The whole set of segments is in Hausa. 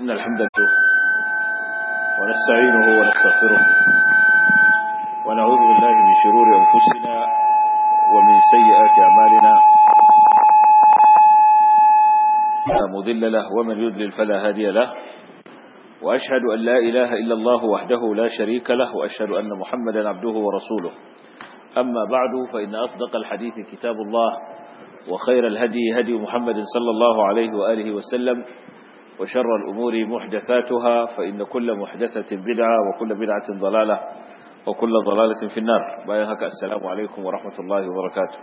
إن الحمد لله ونستعينه ونستغفره ونعوذ بالله من شرور أنفسنا ومن سيئات أعمالنا لا مضل له ومن يذلل فلا هادي له وأشهد أن لا إله إلا الله وحده لا شريك له وأشهد أن محمدا عبده ورسوله أما بعد فإن أصدق الحديث كتاب الله وخير الهدي هدي محمد صلى الله عليه وآله وسلم وشر الأمور محدثاتها فإن كل محدثة بدعة وكل بدعة ضلالة وكل ضلالة في النار بايهك السلام عليكم ورحمة الله وبركاته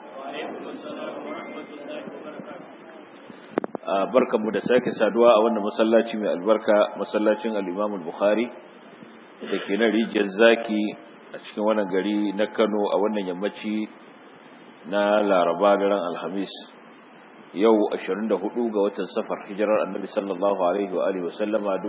barkan mu da sake saduwa a wannan masallaci mai albarka masallacin al-Imam al-Bukhari da ke na rijiyar zaki a cikin wannan gari na Kano a wannan yammaci na Laraba daren Alhamis yau 24 ga watan safar hijirar annabi sallallahu alaihi wa alihi wasallama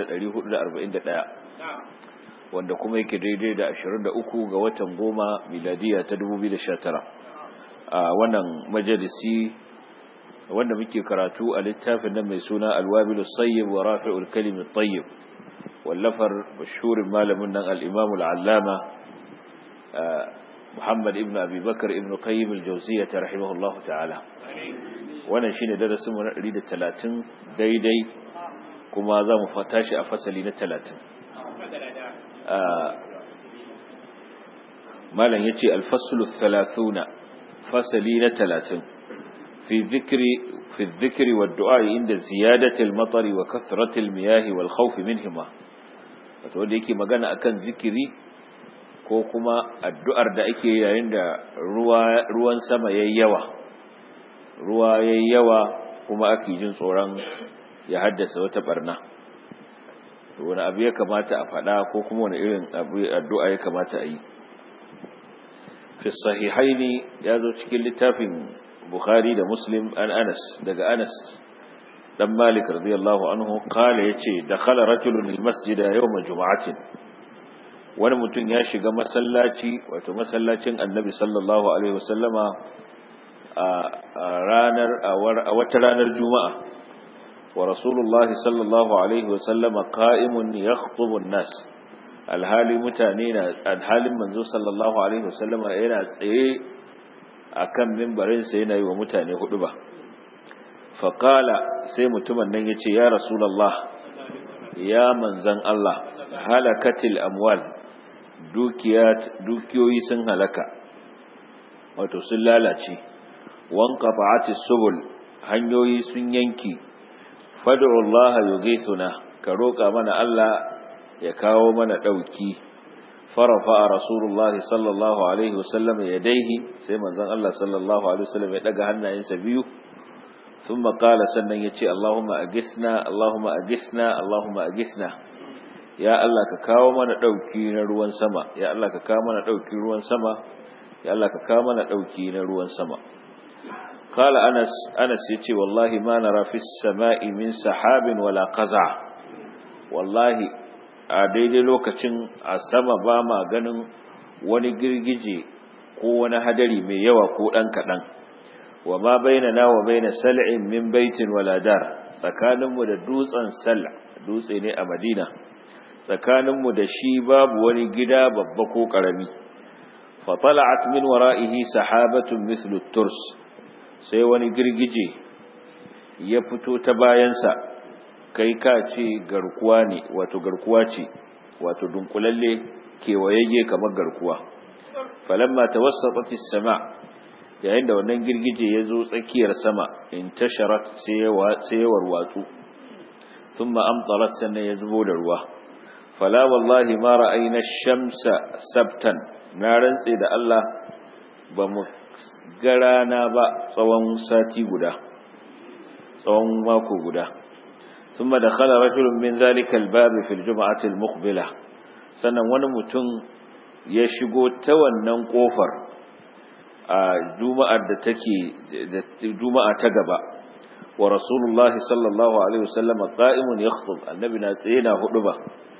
1441 wanda kuma yake daidai da 23 ga watan goma miladiya ta 2019 a wannan majalisi wanda muke karatu a littafin nan mai suna alwabilu sayyib wa rafi'ul kalim tayyib wallafar mashhurin malamin nan al-imam al-allama Muhammad ibn Abi Bakar ibn Qayyim al-Jawziyyah rahimahullahu ta'ala wannan shine darasin mu na 130 daidai kuma za mu fata shi a fasali na 30 malam yace al-faslu 30 fasali na 30 fi dhikri fi dhikri wad-du'a inda ziyadati al-matar wa kathrati al-miyah wal-khawf minhuma wato wanda yake magana akan zikiri ko kuma addu'ar da ake yayin da ruwa ruwan sama yayi yawa ruwa ya yi yawa kuma ake jin tsoron ya haddasa wata barna wani abu ya kamata a faɗa ko kuma wani irin addu'a ya kamata a yi fi sahihaini ya zo cikin littafin bukhari da muslim an anas daga anas dan malik radiyallahu anhu kala ya ce da khala rajulun masjida yawma juma'atin wani mutum ya shiga masallaci wato masallacin annabi sallallahu alaihi wasallama a ranar a wata ranar juma'a wa rasulullahi sallallahu alaihi wasallama qa'imun yakhutubu an-nas alhali mutane na alhalin manzo sallallahu alaihi wasallama yana tsaye akan minbarin sa yana yi wa mutane huduba fa qala sai mutumin nan yace ya rasulullah ya manzan Allah halakatil amwal dukiyat dukiyoyi sun halaka wato sun lalace wanka fa'ati subul hanyoyi sun yanki fad'u Allah yughithuna ka roka mana Allah ya kawo mana dauki farafa rasulullah sallallahu alaihi wasallam yadaihi sai manzon Allah sallallahu alaihi wasallam ya daga hannayensa biyu thumma qala sannan yace Allahumma agisna Allahumma agisna Allahumma agisna ya Allah ka kawo mana dauki na ruwan sama ya Allah ka kawo mana dauki ruwan sama ya Allah ka kawo mana dauki na ruwan sama قال أنس أنس يتي والله ما نرى في السماء من سحاب ولا قزع والله a daidai lokacin a sama ba ma ganin wani girgije ko wani hadari mai yawa ko ɗan kaɗan wa ma baina na wa baina sal'in min baitin waladar tsakaninmu da dutsen sal dutse ne a madina tsakaninmu da shi babu wani gida babba ko ƙarami fa tala'at min wara'ihi sahabatun mithlu turs sai wani girgije ya fito ta bayansa kai ka ce garkuwa ne wato garkuwa ce wato dunkulalle kewayayye kamar garkuwa falamma tawassatati sama yayin da wannan girgije ya zo tsakiyar sama intasharat sai ya warwatsu thumma amtarat sannan ya zubo da ruwa fala wallahi ma ra'ayna shamsa sabtan na rantse da Allah ba mu ga rana ba tsawon sati guda tsawon mako guda ثم دخل رجل من ذلك الباب في الجمعة المقبلة sannan wani mutum ya shigo ta wannan kofar a juma'ar da take da juma'a ta gaba wa rasulullah sallallahu alaihi wasallam qa'imun yakhutub annabi na tsaye na huduba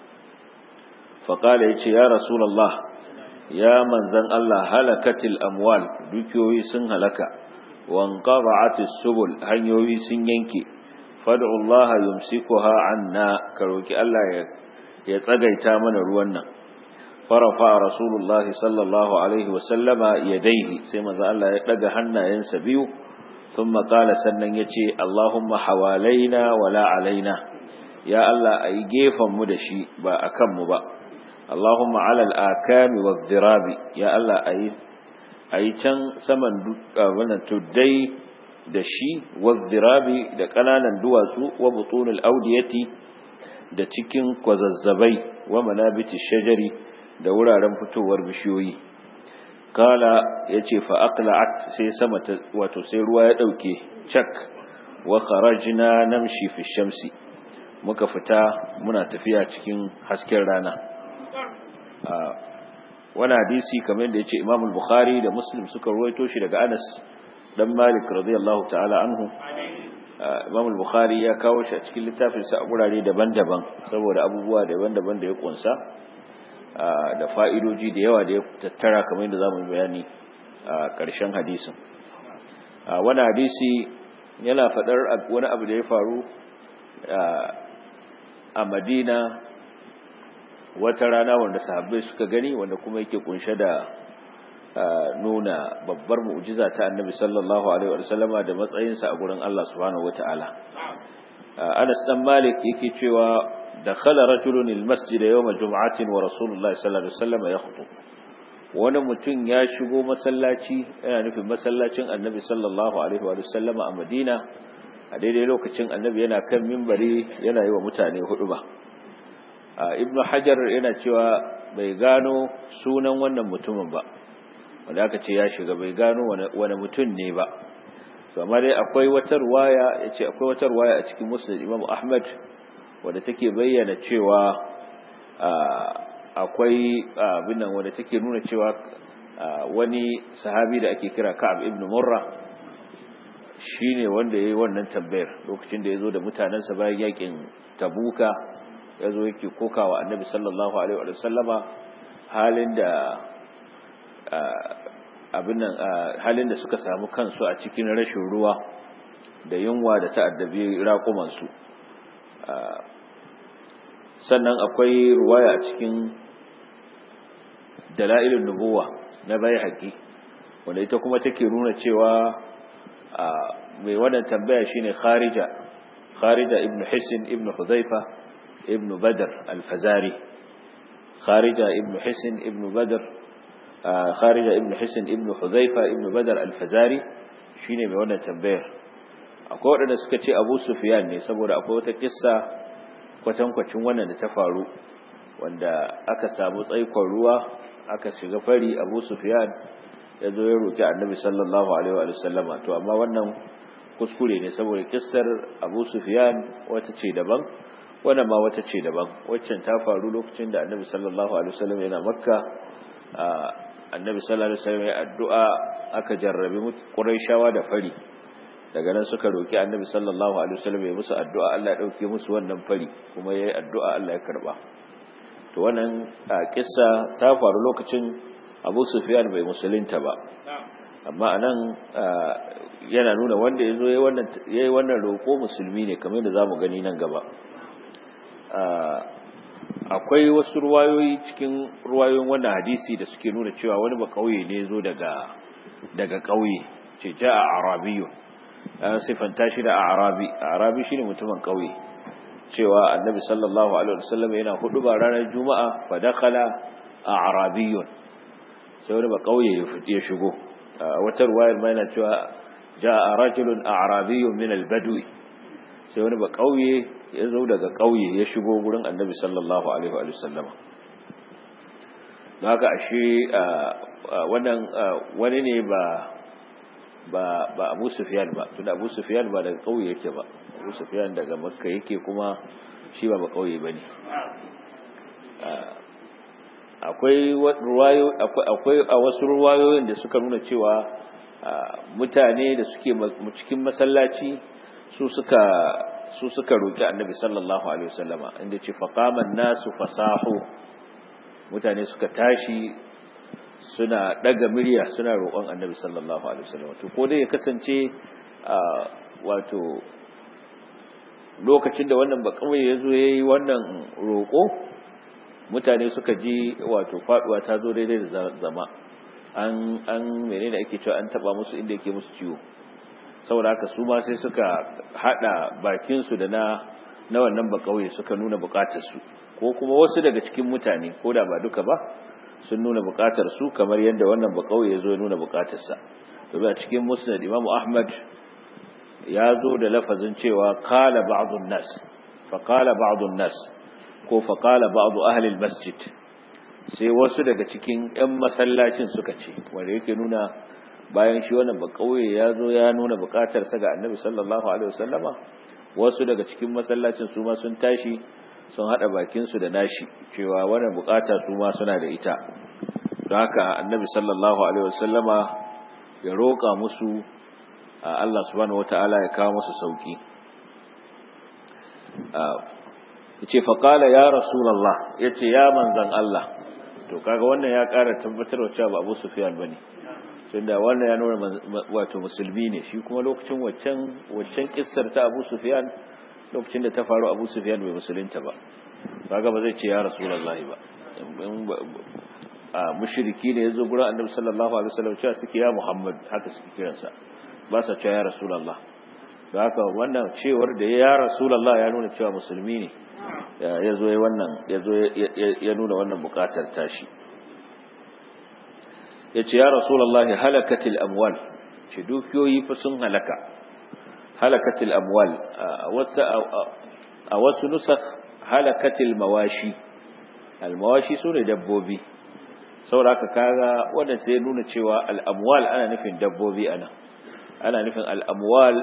fa qala yace ya rasulullah ya manzan Allah halakatil amwal dukiyoyi sun halaka wanqaba'atis subul hanyoyi sun yanke fad'u Allah yumsikuha anna ka roki Allah ya ya tsagaita mana ruwan nan farafa rasulullah sallallahu alaihi wa sallama yadayhi sai manzo Allah ya daga hannayensa biyu thumma qala sannan yace Allahumma hawalaina wala alaina ya Allah ayi gefan mu da shi ba akan mu ba Allahumma ala al-akami wadh-dhirabi ya Allah ayi ayi can saman wannan tuddai da shi wadh-dhirabi da kananan duwatsu wa butunul awdiyati da cikin kwazazzabai wa manabiti shajari da wuraren fitowar bishiyoyi kala yace fa aqla'at sai sama ta wato sai ruwa ya dauke cak wa kharajna namshi fi shamsi muka fita muna tafiya cikin hasken rana wani hadisi kamar yadda yace Imam al-Bukhari da Muslim suka ruwaito shi daga Anas dan Malik radiyallahu ta'ala anhu Imam al-Bukhari ya kawo shi a cikin littafinsa a gurare daban-daban saboda abubuwa daban-daban da ya kunsa da fa'idoji da yawa da ya tattara kamar yadda zamu bayani a ƙarshen hadisin wani hadisi yana faɗar wani abu da ya faru a Madina wata rana wanda sahabbai suka gani wanda kuma yake kunshe da nuna babbar mu'jiza ta annabi sallallahu alaihi wa sallama da matsayinsa a gurin Allah subhanahu wata'ala Anas dan Malik yake cewa dakhala rajulun almasjid yawm aljum'ati wa rasulullahi sallallahu alaihi wasallam yakhutub wani mutum ya shigo masallaci yana nufin masallacin annabi sallallahu alaihi wa sallama a Madina a daidai lokacin annabi yana kan minbari yana yi wa mutane huduba ibnu hajar yana cewa bai gano sunan wannan mutumin ba wanda aka ce ya shiga bai gano wani mutum ne ba to amma dai akwai wata ruwaya yace akwai wata ruwaya a cikin musnad Imam Ahmad wanda take bayyana cewa akwai abin nan wanda take nuna cewa wani sahabi da ake kira Ka'ab ibn Murra shine wanda yayi wannan tambayar lokacin da yazo da mutanansa bayan yakin Tabuka yazo yake kokawa Annabi sallallahu alaihi wa sallama halin da abin nan halin da suka samu kansu a cikin rashin ruwa da yunwa da ta'addabi raƙumansu sannan akwai ruwaya a cikin dala'ilin nubuwa na bai haƙi wanda ita kuma take nuna cewa mai wannan tambaya shine kharija kharija ibn hisin ibn huzaifa ibn badr al-fazari kharija ibn hisin ibn badr kharija ibn hisin ibn huzaifa ibn badr al-fazari shine mai wannan tambayar akwai waɗanda suka ce abu sufyan ne saboda akwai wata kissa kwatankwacin wannan da ta faru wanda aka samu tsaikon ruwa aka shiga fari abu sufyan ya zo ya roƙi annabi sallallahu alaihi wa sallama to amma wannan kuskure ne saboda kissar abu sufyan wata ce daban wannan ma wata ce daban waccan ta faru lokacin da annabi sallallahu alaihi wa sallam yana makka annabi sallallahu alaihi wa sallam ya addu'a aka jarrabi quraishawa da fari daga nan suka roki annabi sallallahu alaihi wasallam ya musu addu'a Allah ya dauke musu wannan fari kuma yayi addu'a Allah ya karba to wannan kissa ta faru lokacin Abu Sufyan bai musulunta ba amma anan yana nuna wanda yazo yayi wannan yayi wannan roko musulmi ne kamar da zamu gani nan gaba akwai wasu ruwayoyi cikin ruwayoyin wannan hadisi da suke nuna cewa wani ba kauye ne zo daga daga kauye ce ja'a arabiyyun an sifanta shi da arabi arabi shine mutumin kauye cewa annabi sallallahu alaihi wasallam yana hudu ba ranar juma'a fa dakhala arabiyyun sai wani ba kauye ya shigo wata ruwayar ma yana cewa jaa rajulun arabiyyun min albadwi sai wani ba kauye ya zo daga kauye ya shigo gurin annabi sallallahu alaihi wasallam haka ashe wannan wani ne ba ba ba Abu Sufyan ba tunda Abu Sufyan ba daga kauye yake ba Abu Sufyan daga Makka yake kuma shi ba ba kauye bane akwai ruwayo akwai a wasu ruwayoyin da suka nuna cewa mutane da suke cikin masallaci su suka su suka roki Annabi sallallahu alaihi wasallama inda ce faqaman nasu fasahu mutane suka tashi suna daga murya suna roƙon annabi sallallahu alaihi wasallam to ko dai ya kasance wato lokacin da wannan bakawai ya zo ya yi wannan roƙo mutane suka ji wato faduwa ta zo daidai da zama an an menene ake cewa an taba musu inda yake musu ciwo saboda haka su ma sai suka hada bakin su da na na wannan bakauye suka nuna bukatar su ko kuma wasu daga cikin mutane ko da ba duka ba sun nuna bukatar su kamar yadda wannan bakauye ya zo ya nuna bukatar sa to a cikin musnad Imam Ahmad ya zo da lafazin cewa qala ba'dun nas fa qala ba'dun nas ko fa qala ba'du ahli al-masjid sai wasu daga cikin 'yan masallacin suka ce wanda yake nuna bayan shi wannan bakauye ya zo ya nuna bukatarsa ga annabi sallallahu alaihi wasallama wasu daga cikin masallacin su ma sun tashi sun hada bakinsu da nashi cewa wannan bukata su ma suna da ita don haka annabi sallallahu alaihi wasallama ya roƙa musu Allah subhanahu wataala ya kawo musu sauki yace fa qala ya rasulullah yace ya manzan Allah to kaga wannan ya ƙara tabbatar da cewa ba Abu Sufyan bane tunda wannan ya nuna wato musulmi ne shi kuma lokacin waccan waccan kissar ta Abu Sufyan lokacin da ta faru Abu Sufyan bai musulunta ba kaga ba zai ce ya Rasulullahi ba a mushriki ne yazo gurin Annabi sallallahu alaihi wasallam cewa suke ya Muhammad haka suke kiransa ba sa cewa ya Rasulullah da haka wannan cewar da ya Rasulullah ya nuna cewa musulmi ne ya zo wannan ya zo ya nuna wannan bukatar tashi ya ce ya rasulullahi halakatil amwal ce dukiyoyi fa sun halaka halakatil amwal a wasu nusakh halakatil mawashi almawashi su ne dabbobi sauraka kaga wanda sai nuna cewa al'amwal ana nufin dabbobi ana ana nufin al'amwal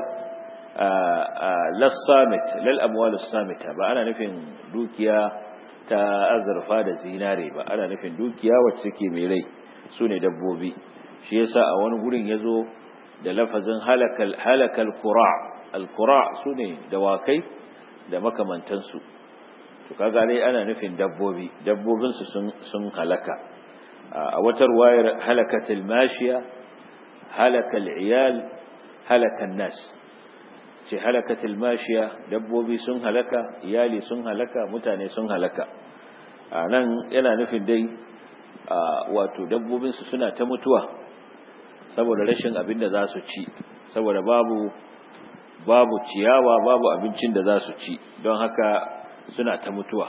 lassamit lal amwalus samita ba ana nufin dukiya ta azurfa da zinare ba ana nufin dukiya wacce take mai rai sune dabbobi shi yasa a wani gurin yazo da lafazin halakal halakal qura al qura sune dawakai da makamantan su to kaga dai ana nufin dabbobi dabbobin su sun sun halaka a wata ruwayar halakatil mashiya halakal iyal halakan nas ce halakatil mashiya dabbobi sun halaka iyali sun halaka mutane sun halaka a nan yana nufin dai wato dabbobinsu suna ta mutuwa saboda rashin abin da za su ci saboda babu babu ciyawa babu abincin da za su ci don haka suna ta mutuwa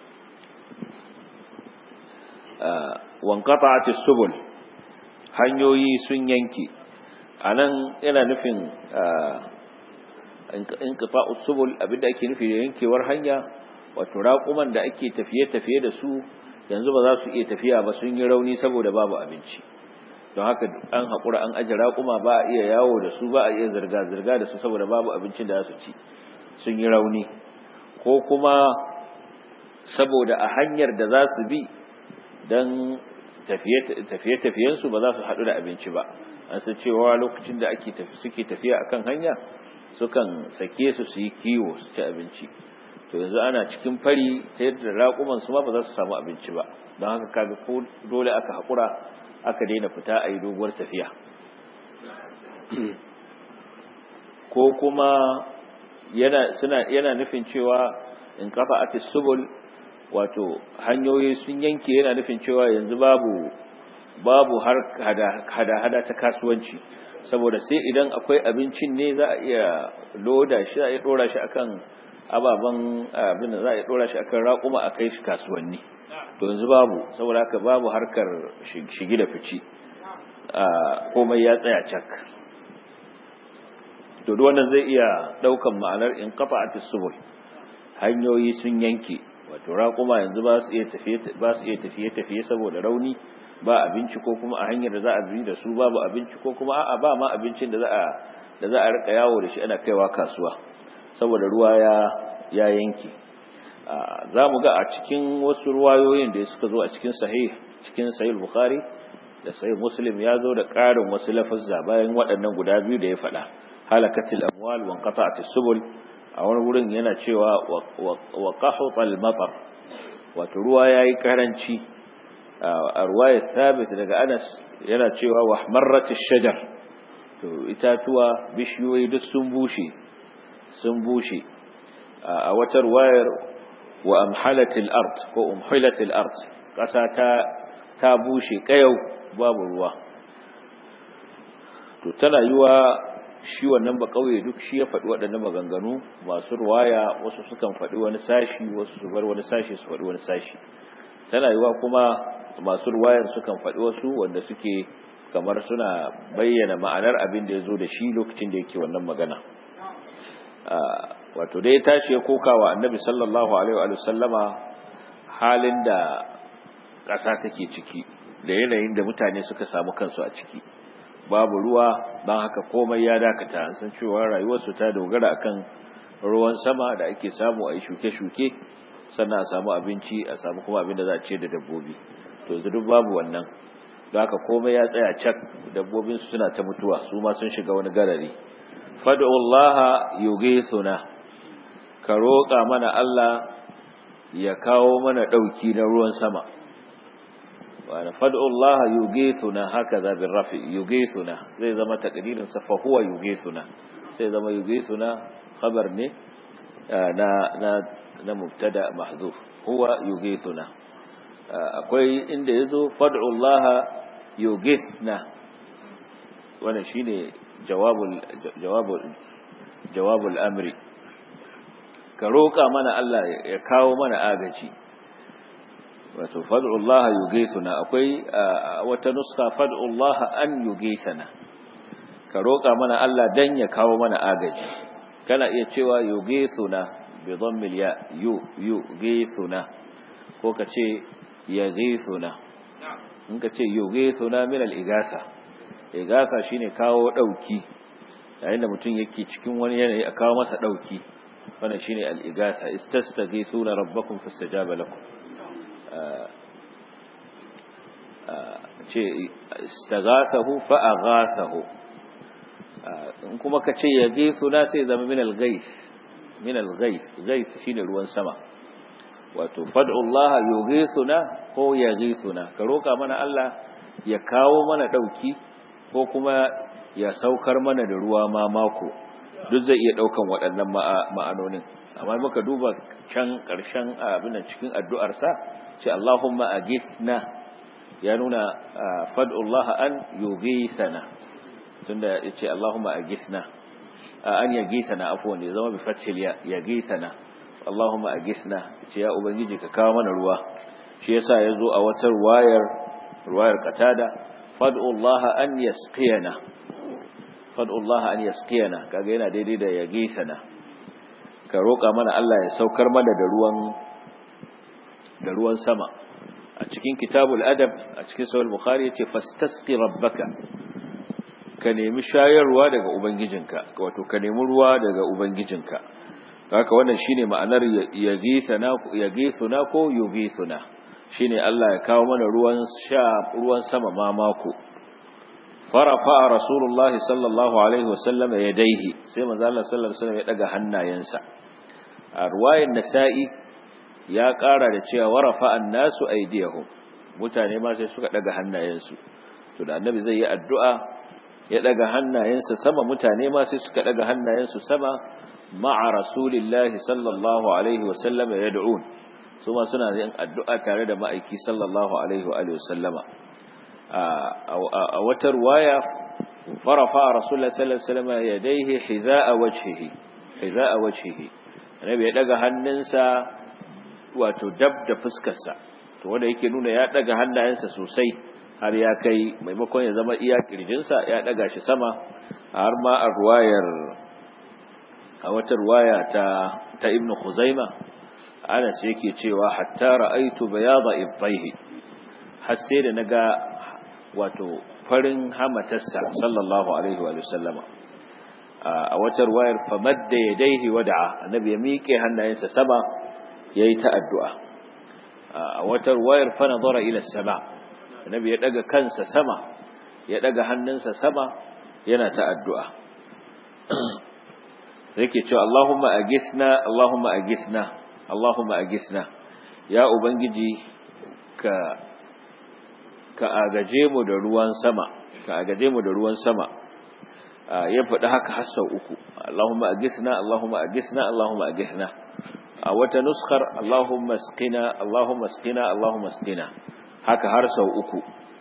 wankata subul hanyoyi sun yanke a nan yana nufin in kafa usubul abinda ake nufi da yankewar hanya wato raƙuman da ake tafiye-tafiye da su yanzu ba za su iya tafiya ba sun yi rauni saboda babu abinci don haka an haƙura an aje raƙuma ba a iya yawo da su ba a iya zirga-zirga da su saboda babu abincin da za su ci sun yi rauni ko kuma saboda a hanyar da za su bi don tafiye-tafiyensu ba za su haɗu da abinci ba an san cewa lokacin da ake suke tafiya akan hanya sukan sake su su yi kiwo su ci abinci to yanzu ana cikin fari ta yadda raƙuman su ma ba za su samu abinci ba don haka kaga ko dole aka haƙura aka daina fita a yi doguwar tafiya ko kuma yana suna yana nufin cewa in kafa atis subul wato hanyoyi sun yanke yana nufin cewa yanzu babu babu har hada-hada ta kasuwanci saboda sai idan akwai abincin ne za a iya loda shi za a iya dora shi akan ababen abin da za a iya dora shi akan raƙuma a kai shi kasuwanni to yanzu babu saboda haka babu harkar shigi da fici komai ya tsaya cak to duk wannan zai iya daukan ma'anar in kafa subul hanyoyi sun yanke wato raƙuma yanzu ba su iya tafiye ba su iya tafiye tafiye saboda rauni ba abinci ko kuma a hanyar da za a bi da su babu abinci ko kuma a'a ba ma abincin da za a da za a rika yawo da shi ana kaiwa kasuwa saboda ruwa ya ya yanke za mu ga a cikin wasu ruwayoyin da suka zo a cikin sahih cikin sahih bukhari da sahih muslim ya zo da ƙarin wasu lafazza bayan waɗannan guda biyu da ya faɗa halakatil amwal wa qata'atis subul a wani wurin yana cewa wa qahutal matar wato ruwa yayi karanci a ruwayar thabit daga Anas yana cewa wa marratish shajar to itatuwa bishiyoyi duk sun bushe sun bushe a watar wayar wa amhalatil ard ko umhilatil ard ƙasa ta ta bushe ƙayau babu ruwa to tana yiwa shi wannan ba kauye duk shi ya faɗi waɗannan maganganu masu ruwaya wasu sukan faɗi wani sashi wasu su bar wani sashi su faɗi wani sashi tana yiwa kuma masu ruwayar sukan faɗi wasu wanda suke kamar suna bayyana ma'anar abin da ya zo da shi lokacin da yake wannan magana wato dai tashi ya koka wa annabi sallallahu alaihi wa sallama halin da ƙasa take ciki da yanayin da mutane suka samu kansu a ciki babu ruwa don haka komai ya dakata an san cewa rayuwarsu ta dogara akan ruwan sama da ake samu a yi shuke-shuke sannan a samu abinci a samu kuma abin da za a ce da dabbobi to yanzu duk babu wannan don haka komai ya tsaya cak dabbobin suna ta mutuwa su ma sun shiga wani garari fad'ullaha yughithuna ka roƙa mana Allah ya kawo mana ɗauki na ruwan sama wani fad'ullaha yughithuna hakaza bin rafi yughithuna zai zama takdirin sa fa huwa yughithuna sai zama yughithuna khabar ne na na na mubtada mahdhuf huwa yughithuna akwai inda yazo fad'ullaha yughithna wannan shine jawabul jawabul jawabul amri ka roƙa mana Allah ya kawo mana agaji wato fad'ullaha yughithuna akwai wata nuska fad'ullaha an yughithana ka roƙa mana Allah dan ya kawo mana agaji kana iya cewa yughithuna bi dhammil ya yu yughithuna ko ka ce yaghithuna in ka ce yughithuna min al-ighatha ighatha shine kawo dauki yayin da mutum yake cikin wani yanayi a kawo masa dauki wannan shine al-ighatha istastaghithuna rabbakum fastajaba lakum ce istaghasahu fa aghasahu in kuma ka ce yaghithuna sai zama min al-ghayth min al-ghayth ghayth shine ruwan sama wato fad'u Allah yughithuna ko yaghithuna ka roka mana Allah ya kawo mana dauki ko kuma ya saukar mana da ruwa ma mako duk zai iya daukan waɗannan ma'anonin amma muka duba can ƙarshen abin da cikin addu'arsa ce Allahumma aghithna ya nuna fad'ullah an yughithana tunda yace Allahumma aghithna an yaghithana afwan ya zama bi fathil ya yaghithana Allahumma aghithna ce ya ubangiji ka kawo mana ruwa shi yasa yazo a wata ruwayar ruwayar qatada fad'ullah an yasqiyana fad'ullah an yasqiyana kaga yana daidai da yaghithana ka roƙa mana Allah ya saukar mana da ruwan da ruwan sama a cikin kitabul adab a cikin sahih bukhari yace fastasqi rabbaka ka nemi shayarwa daga ubangijinka wato ka nemi ruwa daga ubangijinka haka wannan shine ma'anar yaghithana yaghithuna ko yughithuna shine Allah ya kawo mana ruwan sha ruwan sama ma mako farafa rasulullah sallallahu alaihi wasallam yadaihi sai manzo Allah sallallahu alaihi wasallam ya daga hannayensa a ruwayan nasa'i ya ƙara da cewa warafa annasu aydiyahum mutane ma sai suka daga hannayensu to da annabi zai yi addu'a ya daga hannayensa sama mutane ma sai suka daga hannayensu sama ma'a rasulillahi sallallahu alaihi wasallam yad'un su ma suna yin addu'a tare da ma'aiki sallallahu alaihi wa sallama a wata ruwaya farafa rasulullah sallallahu alaihi wasallam yadayhi hiza'a wajhihi hiza'a wajhihi annabi ya daga hannunsa wato dab da fuskarsa to wanda yake nuna ya daga hannayensa sosai har ya kai maimakon ya zama iya kirjinsa ya daga shi sama har ma a ruwayar a wata ruwaya ta ta ibnu khuzaima anas yake cewa hatta ra'aitu bayada ibtayhi har sai da naga wato farin hamatarsa sallallahu alaihi wa sallama a wata ruwayar famadda yadaihi wada'a annabi ya miƙe hannayensa sama yayi ta addu'a a wata ruwayar fa nazara ila sama annabi ya daga kansa sama ya daga hannunsa sama yana ta addu'a yake cewa Allahumma agisna Allahumma agisna Allahumma agisna ya ubangiji ka ka agaje mu da ruwan sama ka agaje mu da ruwan sama ya faɗi haka har sau uku Allahumma agisna Allahumma agisna Allahumma agisna a wata nuskar Allahumma asqina Allahumma asqina Allahumma asqina haka har sau uku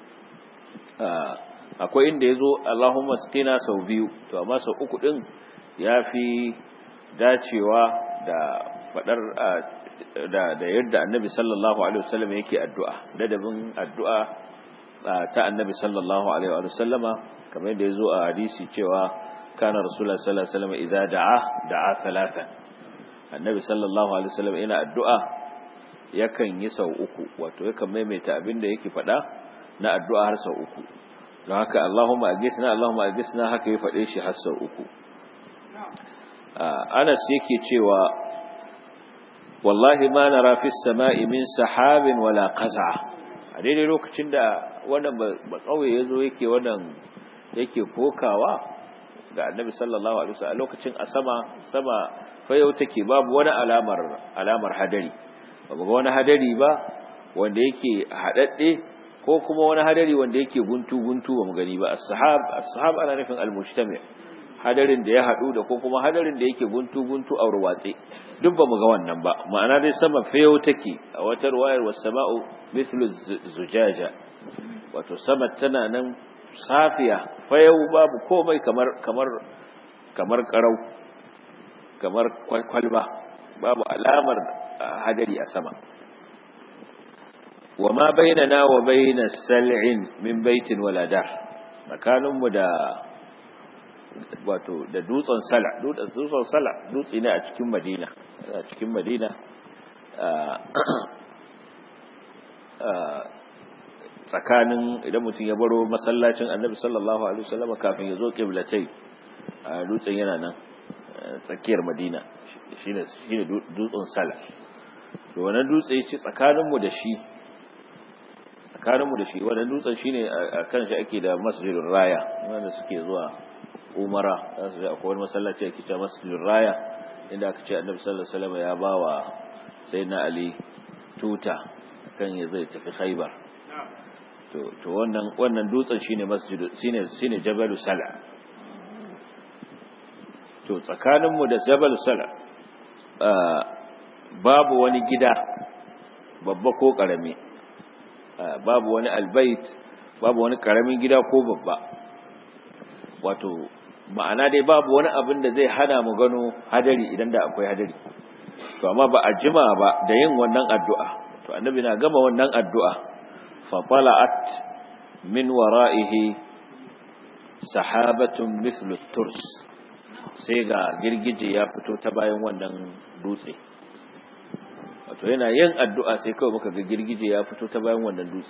akwai inda yazo Allahumma asqina sau biyu to amma sau uku din yafi dacewa da fadar da da yadda Annabi sallallahu alaihi wasallam yake addu'a ladabin addu'a ta Annabi sallallahu alaihi wasallama kamar yadda yazo a hadisi cewa kana rasulullah sallallahu alaihi wasallam idza da'a da'a thalathan annabi sallallahu alaihi wasallam ina addu'a yakan yi sau uku wato yakan maimaita abin da yake faɗa na addu'a har sau uku don haka Allahumma agisna Allahumma agisna haka ya faɗe shi har sau uku Anas yake cewa wallahi ma nara fi samai min sahabin wala qaza a daidai lokacin da wannan ba kauye yazo yake wannan yake kokawa ga annabi sallallahu alaihi wasallam lokacin a sama sama fayau take babu wani alamar alamar hadari babu ga wani hadari ba wanda yake hadadde ko kuma wani hadari wanda yake guntu guntu ba mu gani ba as-sahab as-sahab ana nufin al-mujtami hadarin da ya hadu da ko kuma hadarin da yake guntu guntu a ruwatse duk ba mu ga wannan ba ma'ana dai sama fayau take a wata ruwayar was-sama'u mithlu zujaja wato sama tana nan safiya fayau babu komai kamar kamar kamar karau kamar kwalba babu alamar hadari a sama wa ma bainana wa bainas sal'in min baitin wala dar tsakaninmu da wato da dutsen sala dutsen sala dutse ne a cikin madina a cikin madina tsakanin idan mutum ya baro masallacin annabi sallallahu alaihi wasallam kafin ya zo qiblatai dutsen yana nan tsakiyar madina shine shine dutsen sala to wannan dutse yace tsakanin mu da shi tsakanin mu da shi wannan dutsen shine akan shi ake da masjidul raya wanda suke zuwa umara za su je akwai wani masallaci ake cewa masjidul raya inda aka ce annabi sallallahu alaihi wasallam ya bawa sayyidina ali tuta kan ya zai tafi khaybar to to wannan wannan dutsen shine masjidu shine shine jabalu sala to tsakaninmu da jabalu sala babu wani gida babba ko karami babu wani albait babu wani karamin gida ko babba wato ma'ana dai babu wani abin da zai hana mu gano hadari idan da akwai hadari to amma ba a jima ba da yin wannan addu'a to annabi na gama wannan addu'a fa tala'at min wara'ihi sahabatun mithlu turs sai ga girgije ya fito ta bayan wannan dutse wato yana yin addu'a sai kawai muka ga girgije ya fito ta bayan wannan dutse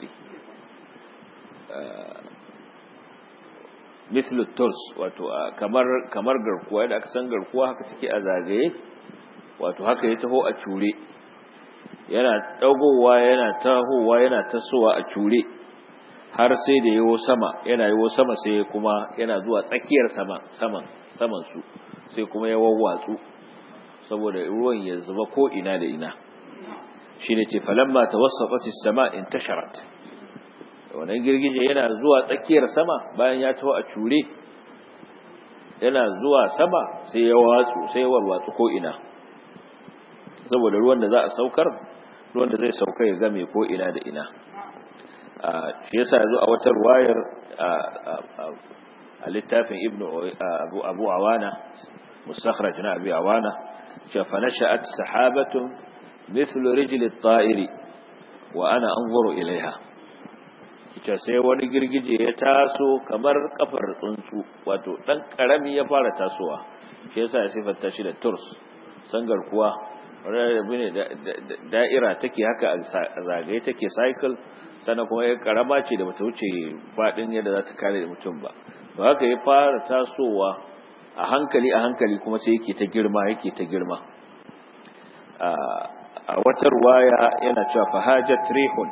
mislu turs wato kamar kamar garkuwa yadda aka san garkuwa haka take a zagaye wato haka ya taho a cure yana dagowa yana tahowa yana tasowa a cure har sai da yawo sama yana yawo sama sai kuma yana zuwa tsakiyar sama saman saman su sai kuma ya wawwatsu saboda ruwan ya zuba ko ina da ina shine ce falamma tawassafat as-sama intasharat wannan girgije yana zuwa tsakiyar sama bayan ya taho a cure yana zuwa sama sai ya watsu sai ya warwatsu ko ina saboda ruwan da za a saukar ruwan da zai sauka ya game ko ina da ina shi yasa yazo a wata ruwayar a littafin ibnu abu abu awana mustakhraj na abi awana cewa fa nasha'at sahabatun mithlu rijli at-ta'iri wa ana anzuru ilaiha ita sai wani girgije ya taso kamar kafar tsuntsu wato dan karami ya fara tasowa shi yasa ya sifanta shi da turs sangar kuwa rabi ne da'ira take haka a zagaye take cycle sannan kuma ya karama ce da bata wuce fadin yadda za ta kare da mutum ba ba haka ya fara tasowa a hankali a hankali kuma sai yake ta girma yake ta girma a wata ruwaya yana cewa fahajat rihun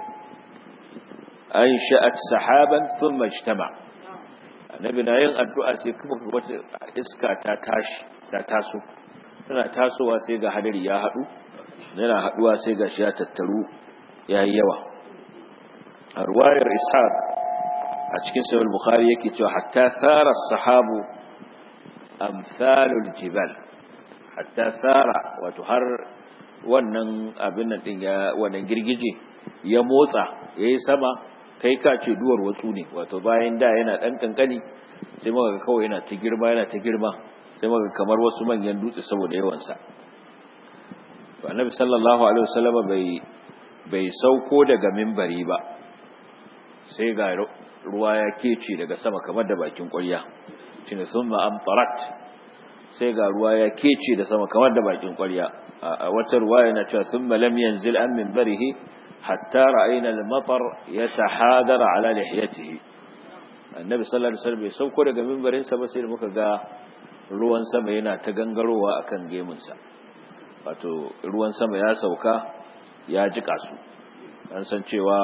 أنشأت سحابا ثم اجتمع annabi na yin addu'a sai kuma wata iska ta tashi ta taso tana tasowa sai ga hadari ya haɗu yana haɗuwa sai ga shi ya tattaru ya yi yawa a ruwayar ishaq a cikin sayar bukhari yake cewa hatta tsara sahabu amsalul jibal hatta tsara wato har wannan abin nan din ya wannan girgije ya motsa yayi sama kai ka ce duwar watsu ne wato bayan da yana dan kankani sai muka ga kawai yana ta girma yana ta girma sai muka kamar wasu manyan dutse saboda yawan sa to annabi sallallahu alaihi wasallam bai bai sauko daga minbari ba sai ga ruwa ya kece daga sama kamar da bakin ƙwarya shine thumma amtarat sai ga ruwa ya kece da sama kamar da bakin ƙwarya a wata ruwa yana cewa thumma lam yanzil an minbarihi hatta ra'ayna al-matar yatahadara ala lihiyatihi annabi sallallahu alaihi wasallam bai sauko daga minbarin sa ba sai muka ga ruwan sama yana ta gangarowa akan gemun sa wato ruwan sama ya sauka ya jika su an san cewa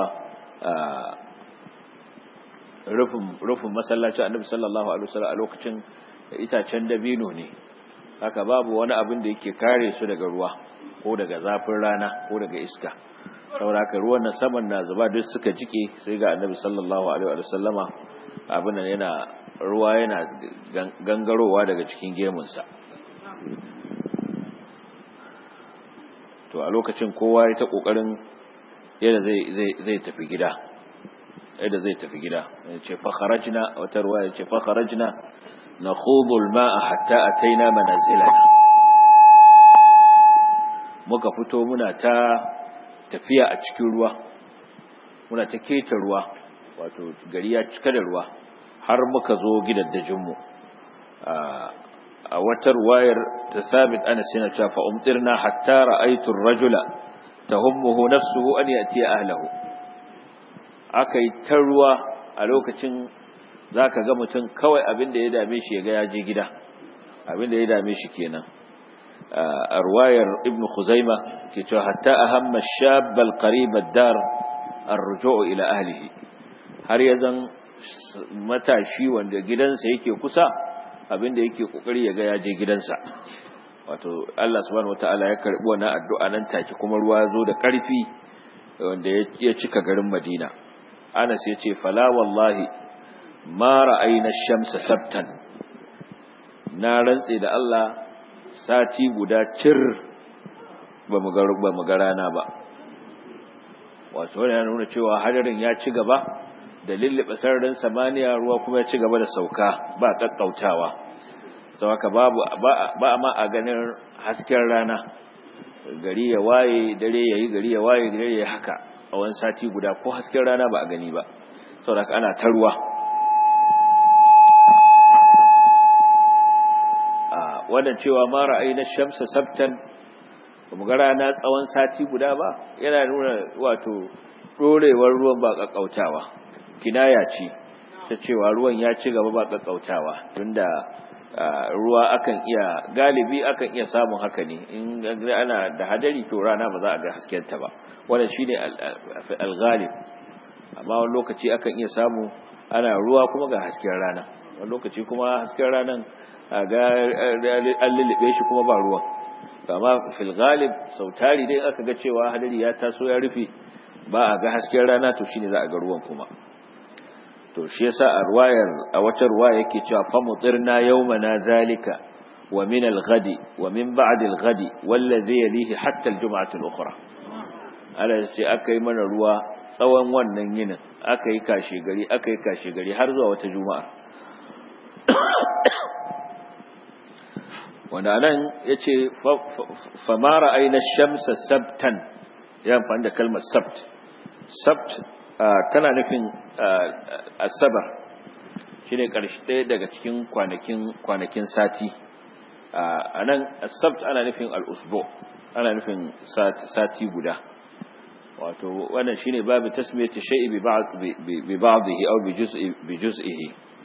rufin masallacin annabi sallallahu alaihi wasallam a lokacin itacen dabino ne haka babu wani abin da yake kare su daga ruwa ko daga zafin rana ko daga iska saboda haka ruwan na saman na zuba duk suka jike sai ga annabi sallallahu alaihi wasallama abin nan yana ruwa yana gangarowa daga cikin gemunsa to a lokacin kowa ya ta kokarin yadda zai zai tafi gida yadda zai tafi gida yace fa kharajna wata ruwa yace fa kharajna nakhudhu al-ma'a hatta ataina manazilana muka fito muna ta tafiya a cikin ruwa muna ta keta ruwa wato gari ya cika da ruwa har muka zo gidaddajin mu a wata ruwayar ta sabit ana sina cewa fa umtirna hatta ra'aytu ar-rajula tahummuhu nafsuhu an yati ahlihi aka yi ta ruwa a lokacin za ka ga mutum kawai abin da ya dame shi ya ga ya je gida abin da ya dame shi kenan a ruwayar ibn khuzaima ke cewa hatta ahamma shabbal qaribad dar arruju'u ila ahlihi har ya zan matashi wanda gidansa yake kusa abin da yake kokari ya ga ya je gidansa wato Allah subhanahu wataala ya karbi wannan addu'a nan take kuma ruwa ya zo da karfi wanda ya cika garin Madina Anas ya ce fala wallahi ma ra'ayna shamsa sabtan na rantse da Allah sati guda cir ba mu ga ba mu ga rana ba wato yana nuna cewa hadarin ya ci gaba da lillibe sararin samaniya ruwa kuma ya ci gaba da sauka ba kakkautawa sau haka babu ba ma a ganin hasken rana gari ya waye dare yayi gari ya waye dare yayi haka tsawon sati guda ko hasken rana ba a gani ba saboda ana ta ruwa wannan cewa ma ra'ayina shamsa sabtan mu ga rana tsawon sati guda ba yana nuna wato dorewar ruwan ba kakkautawa kinaya ce ta cewa ruwan ya ci gaba ba kakkautawa tunda ruwa akan iya galibi akan iya samun haka ne in ana da hadari to rana ba za a ga haskenta ba wannan shine al-ghalib amma wani lokaci akan iya samu ana ruwa kuma ga hasken rana wani lokaci kuma hasken ranan ga an lullube shi kuma ba ruwan amma fil ghalib sautari dai aka ga cewa hadari ya taso ya rufe ba a ga hasken rana to shine za a ga ruwan kuma to shi yasa a ruwayar a wata ruwaya yake cewa fa mutirna yawmana zalika wa min al-ghadi wa min ba'd al-ghadi wallazi yalihi hatta al-jum'ah al-ukhra ala ce aka yi mana ruwa tsawon wannan yinin aka yi kashe gari aka yi kashe gari har zuwa wata juma'a wanda nan yace fa ma ra'ayna ash-shamsa sabtan ya amfani da kalmar sabt sabt tana nufin asabar shi ne ƙarshe ɗaya daga cikin kwanakin sati a nan asabt ana nufin al'usbo ana nufin sati guda wato wannan shi ne babu tasmiyar shai'i bi ba'adihi au bi juz'ihi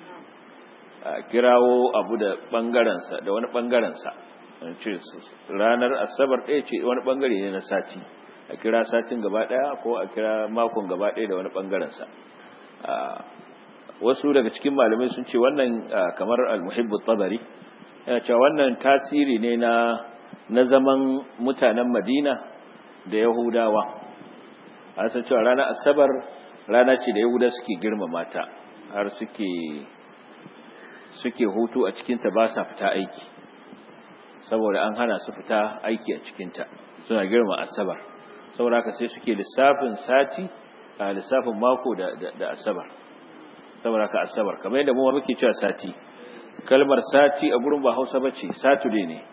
kirawo abu da ɓangarensa da wani ɓangarensa ranar asabar ɗaya ce wani ɓangare ne na sati a kira satin gaba daya ko a kira makon gaba daya da wani bangaren sa wasu daga cikin malamai sun ce wannan kamar al-muhibbu tabari yana cewa wannan tasiri ne na na zaman mutanen Madina da Yahudawa an san cewa ranar asabar rana ce da Yahuda suke girmama ta har suke suke hutu a cikin ta ba sa fita aiki saboda an hana su fita aiki a cikin ta suna girma asabar saboda haka sai suke lissafin sati a lissafin mako da da asabar saboda haka asabar kamar yadda mu muke cewa sati kalmar sati a gurin ba Hausa bace saturday ne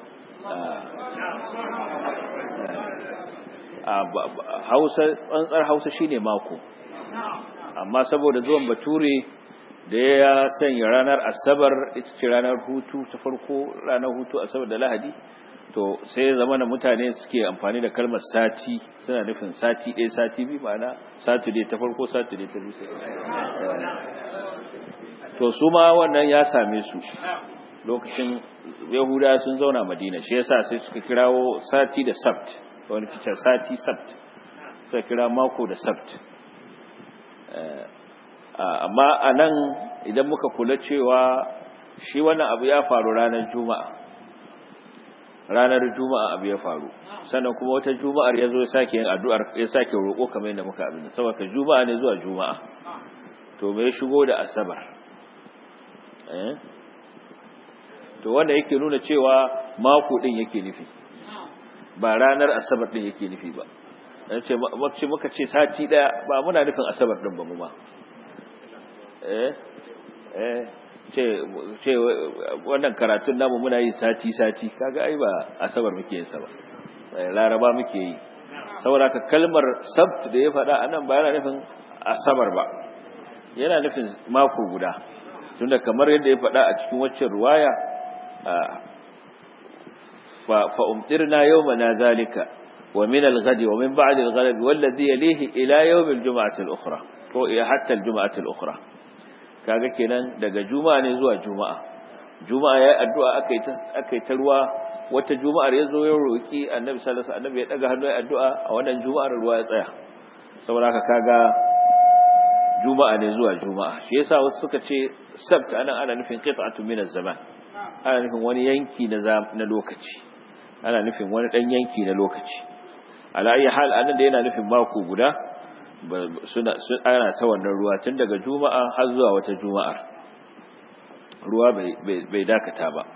hausa tsantsar hausa shine mako amma saboda zuwan bature da ya sanya ranar asabar ita ce ranar hutu ta farko ranar hutu asabar da lahadi to sai zama na mutane suke amfani da kalmar sati suna nufin sati ɗaya sati biyu ma'ana saturday ta farko saturday ta biyu to su ma wannan ya same su lokacin yahuda sun zauna madina shi yasa sai suka kirawo sati da sabt wani kicin sati sabt suka kira mako da sabt amma a nan idan muka kula cewa shi wannan abu ya faru ranar juma'a ranar juma'a abu ya faru sannan kuma wata juma'ar ya zo ya sake yin addu'ar ya sake roƙo kamar yadda muka abin saboda juma'a ne zuwa juma'a to me ya shigo da asabar to wanda yake nuna cewa mako din yake nufi ba ranar asabar din yake nufi ba dan ce mace muka ce sati daya ba muna nufin asabar din ba mu ma eh eh ce ce wannan karatun namu muna yi sati sati kaga ai ba asabar muke yin sa ba laraba muke yi saboda ka kalmar sabt da ya faɗa anan ba yana nufin asabar ba yana nufin mako guda tunda kamar yadda ya faɗa a cikin waccan ruwaya fa umtirna yawmana zalika wa min al-ghadi wa min ba'd al-ghadi walladhi yalihi ila yawm al-jum'ati al-ukhra ko ila hatta al-jum'ati al-ukhra kaga kenan daga juma'a ne zuwa juma'a juma'a yayi addu'a akai ta akai ta ruwa wata juma'ar yazo ya roki annabi sallallahu alaihi wasallam ya daga hannu ya addu'a a wannan juma'ar ruwa ya tsaya saboda haka kaga juma'a ne zuwa juma'a shi yasa wasu suka ce sabt anan ana nufin qit'atu min az-zaman ana nufin wani yanki na na lokaci ana nufin wani dan yanki na lokaci ala ayi hal anan da yana nufin mako guda suna ana ta wannan ruwa tun daga juma'a har zuwa wata juma'ar ruwa bai bai dakata ba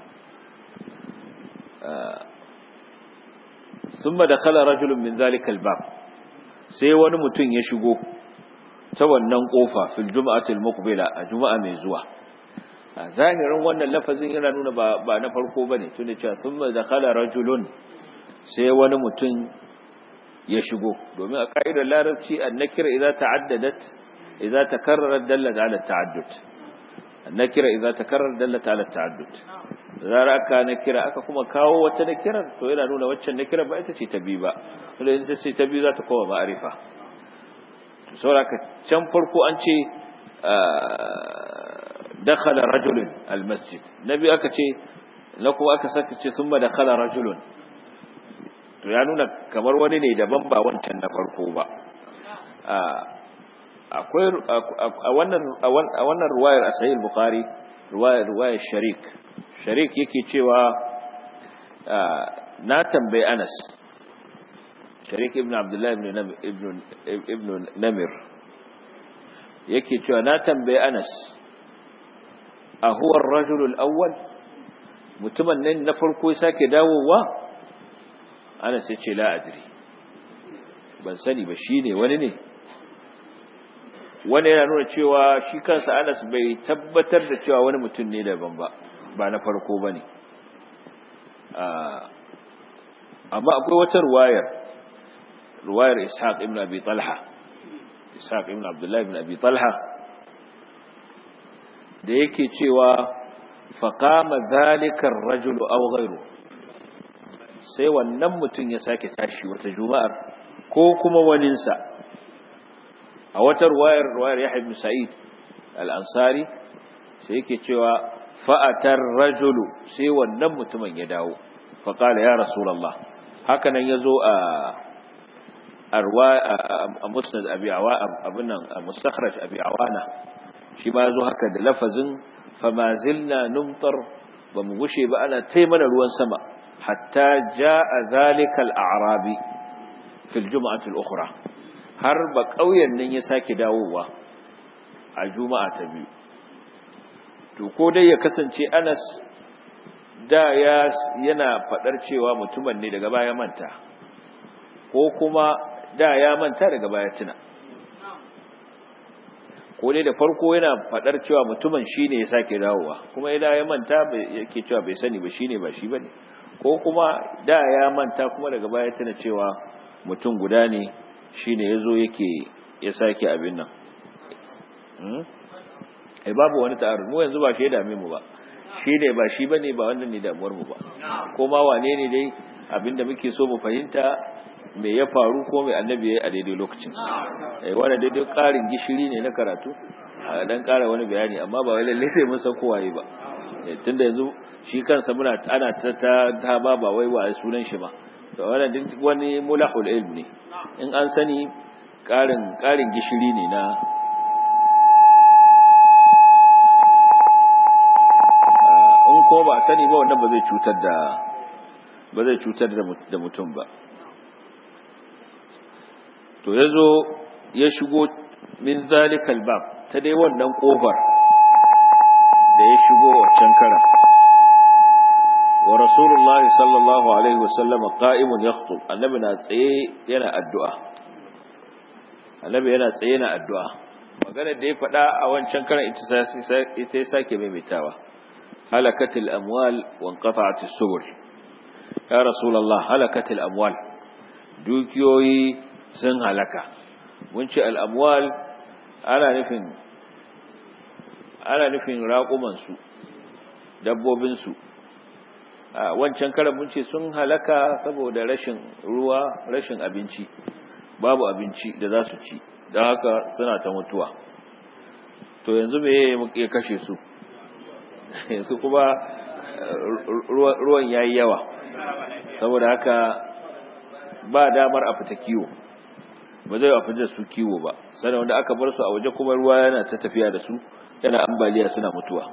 ثم دخل رجل من ذلك الباب sai wani mutum ya shigo ta wannan kofa fil juma'atil muqbila a juma'a mai zuwa a zahirin wannan lafazin yana nuna ba ba na farko bane tunda cewa thumma dakhala rajulun sai wani mutum ya shigo domin a ka'idar larabci an-nakira idza ta'addadat idza takarrarat dallat ala ta'addud an-nakira idza takarrarat dallat ala ta'addud zara aka nakira aka kuma kawo wata nakirar to yana nuna waccan nakira ba ita ce ta bi ba tunda ita ce ta bi za ta koma ma'arifa sauraka can farko an ce dakhala rajulun almasjid nabi aka ce na kuma aka saka ce thumma dakhala rajulun to ya nuna kamar wani ne daban ba wancan na farko ba akwai a wannan a wannan ruwayar a sahih bukhari ruwayar ruwayar sharik sharik yake cewa na tambayi Anas sharik ibn abdullahi ibn namir yake cewa na tambayi anas a huwar rajulul awwal mutumin nan na farko ya sake dawowa anas ya ce la'adiri ban sani ba shi ne wani ne wani yana nuna cewa shi kansa anas bai tabbatar da cewa wani mutum ne daban ba ba na farko ba ne amma akwai wata ruwayar ruwayar ishaq ibn abi talha ishaq ibn abdullahi ibn abi talha da yake cewa faqama zalika ar-rajul aw ghayru sai wannan mutum ya sake tashi wata juma'ar ko kuma waninsa a wata ruwayar ruwayar yahya ibn sa'id al-ansari sai yake cewa fa'atar rajulu sai wannan mutumin ya dawo faqala ya rasulullah haka nan yazo a a musnad abi abin nan a mustakhraj abi awana shi ma zo haka da lafazin fama zilna numtar ba mu gushe ba ana tai mana ruwan sama hatta jaa zalika al-a'rabi fi al-jum'ati al-ukhra har ba kauyen nan ya sake dawowa a juma'a ta biyu to ko dai ya kasance Anas da ya yana fadar cewa mutumin ne daga baya manta ko kuma da ya manta daga baya tuna ko dai da farko yana fadar cewa mutumin shine ya sake dawowa kuma idan ya manta yake cewa bai sani ba shine ba shi bane ko kuma da ya manta kuma daga baya tuna cewa mutum guda ne shine yazo yake ya sake abin nan ai babu wani ta'arud mu yanzu ba shi ya dame mu ba shi ne ba shi bane ba wannan ne damuwar mu ba ko ma wane ne dai abinda muke so mu fahimta me ya faru ko mai annabi ya yi a daidai lokacin eh wannan daidai karin gishiri ne na karatu a dan kara wani bayani amma ba wai lalle sai mun san ko waye ba tunda yanzu shi kansa muna ana ta ta ba ba wai wa sunan shi ba to wannan duk wani mulahul ilm ne in an sani karin karin gishiri ne na ko ba a sani ba wannan ba zai cutar da ba zai cutar da mutum ba to yazo ya shigo min zalikal bab ta dai wannan kofar da ya shigo wancan kara wa rasulullahi sallallahu alaihi wasallam qa'imun yakhutub annabi na tsaye yana addu'a annabi yana tsaye yana addu'a magana da ya faɗa a wancan karan ita ya sake maimaitawa هلكت الأموال وانقطعت السبل يا رسول الله هلكت الأموال دوكيوي سن هلكا منشأ الأموال أنا نفن أنا نفن راقمان سو dabbobin su wancan karan mun ce sun halaka saboda rashin ruwa rashin abinci babu abinci da za su ci don haka suna ta mutuwa to yanzu me ya kashe su yanzu kuma ruwan ya yi yawa saboda haka ba damar a fita kiwo ba zai a fita su kiwo ba sannan wanda aka bar su a waje kuma ruwa yana ta tafiya da su yana ambaliya suna mutuwa